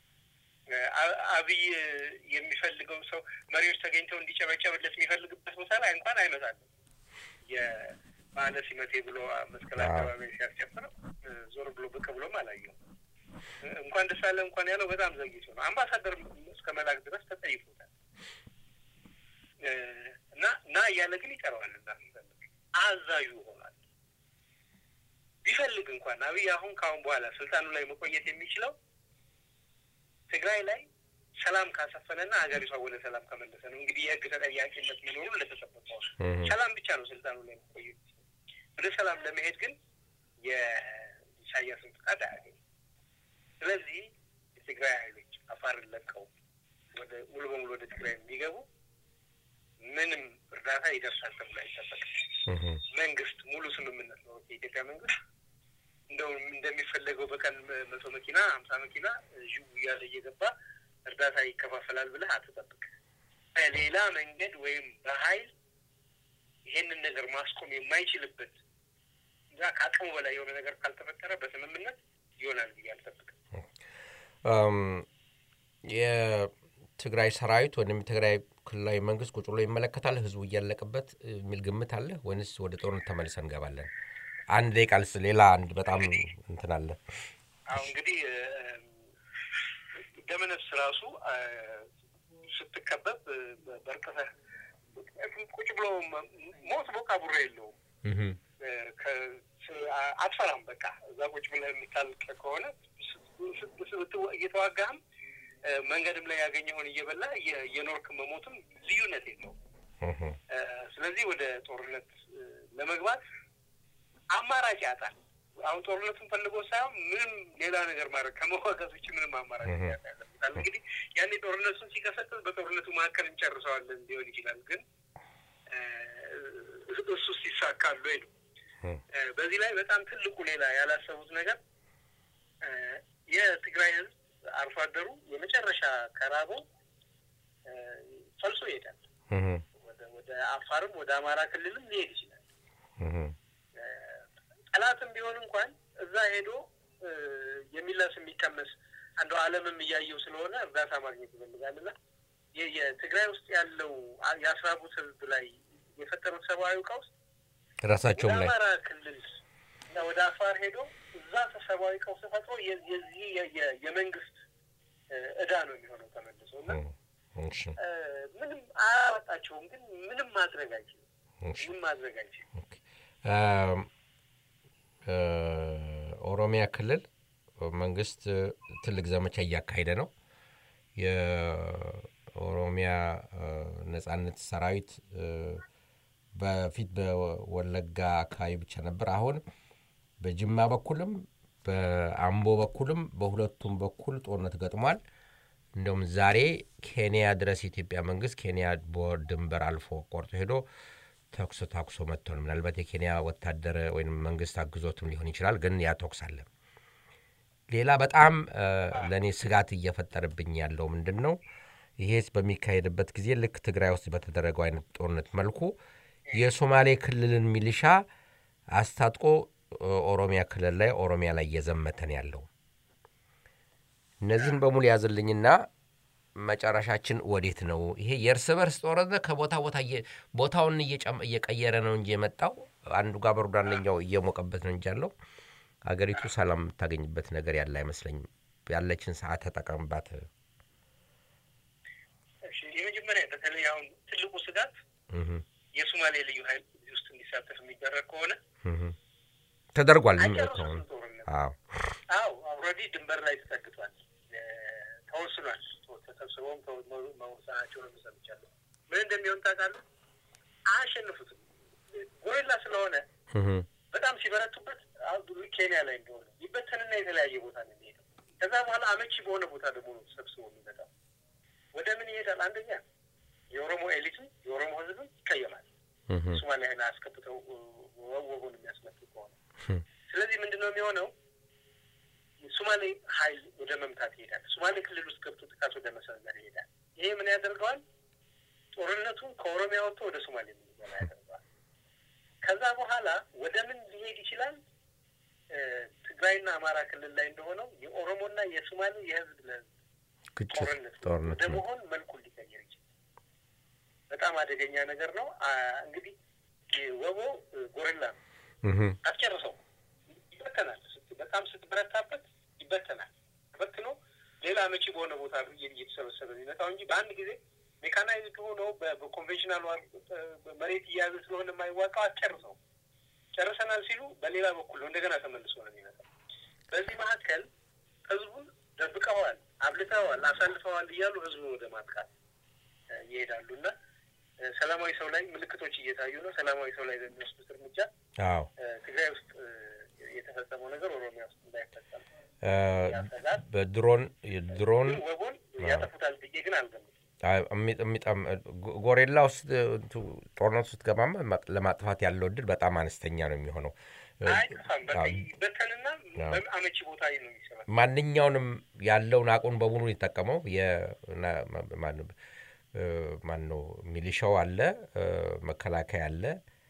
አብይ የሚፈልገው ሰው መሪዎች ተገኝተው እንዲጨበጨብለት የሚፈልግበት ቦታ ላይ እንኳን አይመጣለም። የባለ ሲመቴ ብሎ መስቀል አካባቢ ሲያስጨፍረው ዞር ብሎ ብቅ ብሎም አላየውም። እንኳን ደስ አለ እንኳን ያለው በጣም ዘግይቶ ነው። አምባሳደር እስከ መላክ ድረስ ተጠይፎታል እና ና እያለ ግን ይጠራዋል። እዛ ሲፈልግ አዛዡ ሆኗል። ቢፈልግ እንኳን አብይ አሁን ከአሁን በኋላ ስልጣኑ ላይ መቆየት የሚችለው ትግራይ ላይ ሰላም ካሰፈነና ሀገሪቷ ወደ ሰላም ከመለሰ ነው። እንግዲህ የህግ ተጠያቂነት መኖሩ እንደተጠበቀው ሰላም ብቻ ነው ስልጣኑ ላይ መቆየት። ወደ ሰላም ለመሄድ ግን የኢሳያስን ፍቃድ አያገኝም። ስለዚህ የትግራይ ኃይሎች አፋርን ለቀው ወደ ሙሉ በሙሉ ወደ ትግራይ የሚገቡ ምንም እርዳታ ይደርሳል ተብሎ አይጠበቅም። መንግስት ሙሉ ስምምነት ነው የኢትዮጵያ መንግስት እንደው እንደሚፈለገው በቀን መቶ መኪና ሀምሳ መኪና ዥው እያለ እየገባ እርዳታ ይከፋፈላል ብለህ አትጠብቅ። በሌላ መንገድ ወይም በኃይል ይሄንን ነገር ማስቆም የማይችልበት እዛ ከአቅሙ በላይ የሆነ ነገር ካልተፈጠረ በስምምነት ይሆናል ብዬ አልጠብቅም። የትግራይ ሰራዊት ወይም የትግራይ ክልላዊ መንግስት ቁጭ ብሎ ይመለከታል ህዝቡ እያለቀበት የሚል ግምት አለ ወይንስ ወደ ጦርነት ተመልሰን እንገባለን? አንድ ደቂቃ ልስ ሌላ አንድ በጣም እንትን አለ። አሁ እንግዲህ ደመነፍስ ራሱ ስትከበብ በርቅሰህ ቁጭ ብሎ ሞት ቦቃ ቡሬ የለውም። አትፈራም። በቃ እዛ ቁጭ ብለህ የምታልቅ ከሆነ እየተዋጋህም መንገድም ላይ ያገኘውን እየበላ የኖርክ መሞትም ልዩነት የለውም። ስለዚህ ወደ ጦርነት ለመግባት አማራጭ ያጣል። አሁን ጦርነቱን ፈልጎ ሳይሆን ምንም ሌላ ነገር ማድረግ ከመዋጋት ውጭ ምንም አማራጭ ያለበታል። እንግዲህ ያኔ ጦርነቱን ሲቀሰቅስ በጦርነቱ መካከል እንጨርሰዋለን ሊሆን ይችላል። ግን እሱ ሲሳካሉ ወይ ነው። በዚህ ላይ በጣም ትልቁ ሌላ ያላሰቡት ነገር የትግራይ ህዝብ አርሶ አደሩ የመጨረሻ ከራቦ ፈልሶ ይሄዳል። ወደ አፋርም ወደ አማራ ክልልም ሊሄድ ይችላል። ጠላትም ቢሆን እንኳን እዛ ሄዶ የሚላስ የሚቀመስ አንዱ ዓለምም እያየው ስለሆነ እርዳታ ማግኘት ይፈልጋል እና የትግራይ ውስጥ ያለው የአስራቡት ህዝብ ላይ የፈጠሩት ሰብአዊ ቀውስ ራሳቸውም ላይ አማራ ክልል እና ወደ አፋር ሄዶ እዛ ሰብአዊ ቀውስ ፈጥሮ የዚህ የመንግስት እዳ ነው የሚሆነው ተመልሶ እና ምንም አያወጣቸውም፣ ግን ምንም ማድረግ አይችልም። ምንም ማድረግ አይችልም። ኦሮሚያ ክልል መንግስት ትልቅ ዘመቻ እያካሄደ ነው። የኦሮሚያ ነጻነት ሰራዊት በፊት በወለጋ አካባቢ ብቻ ነበር። አሁን በጅማ በኩልም በአምቦ በኩልም በሁለቱም በኩል ጦርነት ገጥሟል። እንደውም ዛሬ ኬንያ ድረስ የኢትዮጵያ መንግስት ኬንያ ድንበር አልፎ ቆርጦ ሄዶ ተኩስ ታኩሶ መጥቶ ነው። ምናልባት የኬንያ ወታደር ወይም መንግስት አግዞትም ሊሆን ይችላል፣ ግን ያ ተኩስ አለ። ሌላ በጣም ለእኔ ስጋት እየፈጠረብኝ ያለው ምንድን ነው? ይሄ በሚካሄድበት ጊዜ ልክ ትግራይ ውስጥ በተደረገው አይነት ጦርነት መልኩ የሶማሌ ክልልን ሚሊሻ አስታጥቆ ኦሮሚያ ክልል ላይ ኦሮሚያ ላይ እየዘመተን ያለው እነዚህን በሙሉ ያዝልኝና መጨረሻችን ወዴት ነው? ይሄ የእርስ በርስ ጦርነት ከቦታ ቦታ ቦታውን እየቀየረ ነው እንጂ የመጣው አንዱ ጋር በርዶ አንደኛው እየሞቀበት ነው እንጂ ያለው አገሪቱ ሰላም የምታገኝበት ነገር ያለ አይመስለኝም። ያለችን ሰዓት ተጠቀምባት። የመጀመሪያ በተለይ አሁን ትልቁ ስጋት የሶማሌ ልዩ ኃይል እዚህ ውስጥ እንዲሳተፍ የሚደረግ ከሆነ ተደርጓል። አይጨርሱትም ጦርነት። አዎ አልሬዲ ድንበር ላይ ተጠግቷል፣ ተወስኗል ተሰብስበውም መወሰናቸውን ሰምቻለሁ። ምን እንደሚሆን ታውቃለህ? አያሸንፉትም። ጎሪላ ስለሆነ በጣም ሲበረቱበት ኬንያ ላይ እንደሆነ ይበተንና የተለያየ ቦታ ነው የሚሄደው። ከዛ በኋላ አመቺ በሆነ ቦታ ደግሞ ነው ተሰብስቦ የሚመጣው። ወደ ምን ይሄዳል? አንደኛ የኦሮሞ ኤሊቱ የኦሮሞ ህዝብም ይቀየማል። ሶማሊያን አስከብተው ወጎን የሚያስመጡ ከሆነ ስለዚህ ምንድን ነው የሚሆነው? የሶማሌ ኃይል ወደ መምታት ይሄዳል። ሶማሌ ክልል ውስጥ ገብቶ ጥቃት ወደ መሰንዘር ይሄዳል። ይሄ ምን ያደርገዋል? ጦርነቱን ከኦሮሚያ ወጥቶ ወደ ሶማሌ የሚገባ ያደርገዋል። ከዛ በኋላ ወደ ምን ሊሄድ ይችላል? ትግራይና አማራ ክልል ላይ እንደሆነው የኦሮሞና የሶማሌ የህዝብ ለህዝብ ጦርነት ወደ መሆን መልኩን ሊቀይር ይችላል። በጣም አደገኛ ነገር ነው። እንግዲህ ወቦ ጎረላ ነው፣ አትጨርሰው፣ ይበተናል። በጣም ስትበረታበት ይበተናል። በትኖ ሌላ መቺ በሆነ ቦታ እየተሰበሰበ የሚመጣው እንጂ በአንድ ጊዜ ሜካናይዝድ ሆኖ በኮንቬንሽናል መሬት እየያዘ ስለሆነ የማይዋቃው አትጨርሰው። ጨርሰናል ሲሉ በሌላ በኩል ነው እንደገና ተመልሶ ነው የሚመጣው። በዚህ መካከል ህዝቡን ደብቀዋል፣ አብልተዋል፣ አሳልፈዋል እያሉ ህዝቡን ወደ ማጥቃት ይሄዳሉ እና ሰላማዊ ሰው ላይ ምልክቶች እየታዩ ነው። ሰላማዊ ሰው ላይ በሚወስዱት እርምጃ ትግራይ ውስጥ የተፈጸመው ነገር ኦሮሚያ ውስጥ እንዳይፈጸም ያሰጋል። በድሮን ድሮን ወቦን ያጠፉታል ብዬ ግን አልገምትም። ጎሬላ ውስጥ ጦርነት ውስጥ ገባማ ለማጥፋት ያለው እድል በጣም አነስተኛ ነው የሚሆነው። አይጠፋም። በቃ ይበተንና አመቺ ቦታ ነው የሚሰራ ማንኛውንም ያለውን አቁን በሙሉ የተጠቀመው ማን ነው ሚሊሻው አለ፣ መከላከያ አለ፣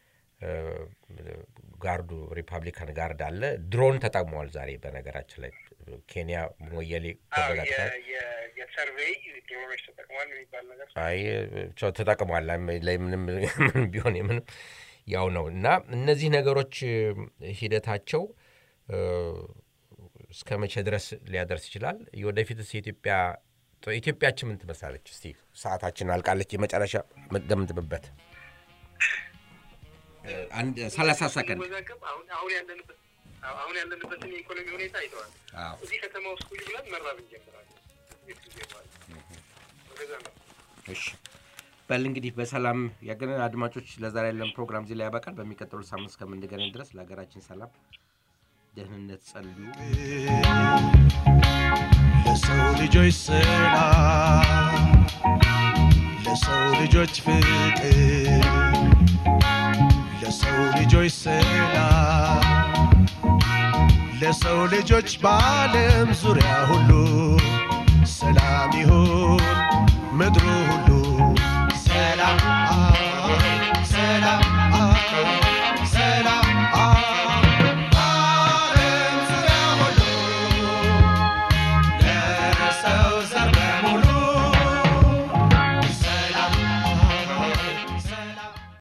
ጋርዱ ሪፐብሊካን ጋርድ አለ። ድሮን ተጠቅመዋል ዛሬ በነገራችን ላይ ኬንያ ሞየሌ የሰርቬይ ድሮኖች ተጠቅሟል የሚባል ነገር አይ ተጠቅሟል። ምንም ቢሆን የምንም ያው ነው እና እነዚህ ነገሮች ሂደታቸው እስከ መቼ ድረስ ሊያደርስ ይችላል? ወደፊትስ የኢትዮጵያ ኢትዮጵያችን ምን ትመስላለች? እስቲ ሰዓታችን አልቃለች። የመጨረሻ የምትገምትበት አንድ ሰላሳ ሰከንድ አሁን ያለንበት አሁን ያለንበትን የኢኮኖሚ ሁኔታ አይተዋል። እዚህ ከተማ ውስጥ ቁጭ ብለን መራብ እንጀምራለን። እሺ በል እንግዲህ በሰላም ያገናን አድማጮች፣ ለዛሬ ያለን ፕሮግራም እዚህ ላይ ያበቃል። በሚቀጥሉ ሳምንት እስከምንገናኝ ድረስ ለሀገራችን ሰላም፣ ደህንነት ጸልዩ። ለሰው ልጆች ሰላም፣ ለሰው ልጆች ፍቅር፣ ለሰው ልጆች ሰላም፣ ለሰው ልጆች በዓለም ዙሪያ ሁሉ ሰላም ይሁን ምድሩ ሁሉ ሰላም ሰላም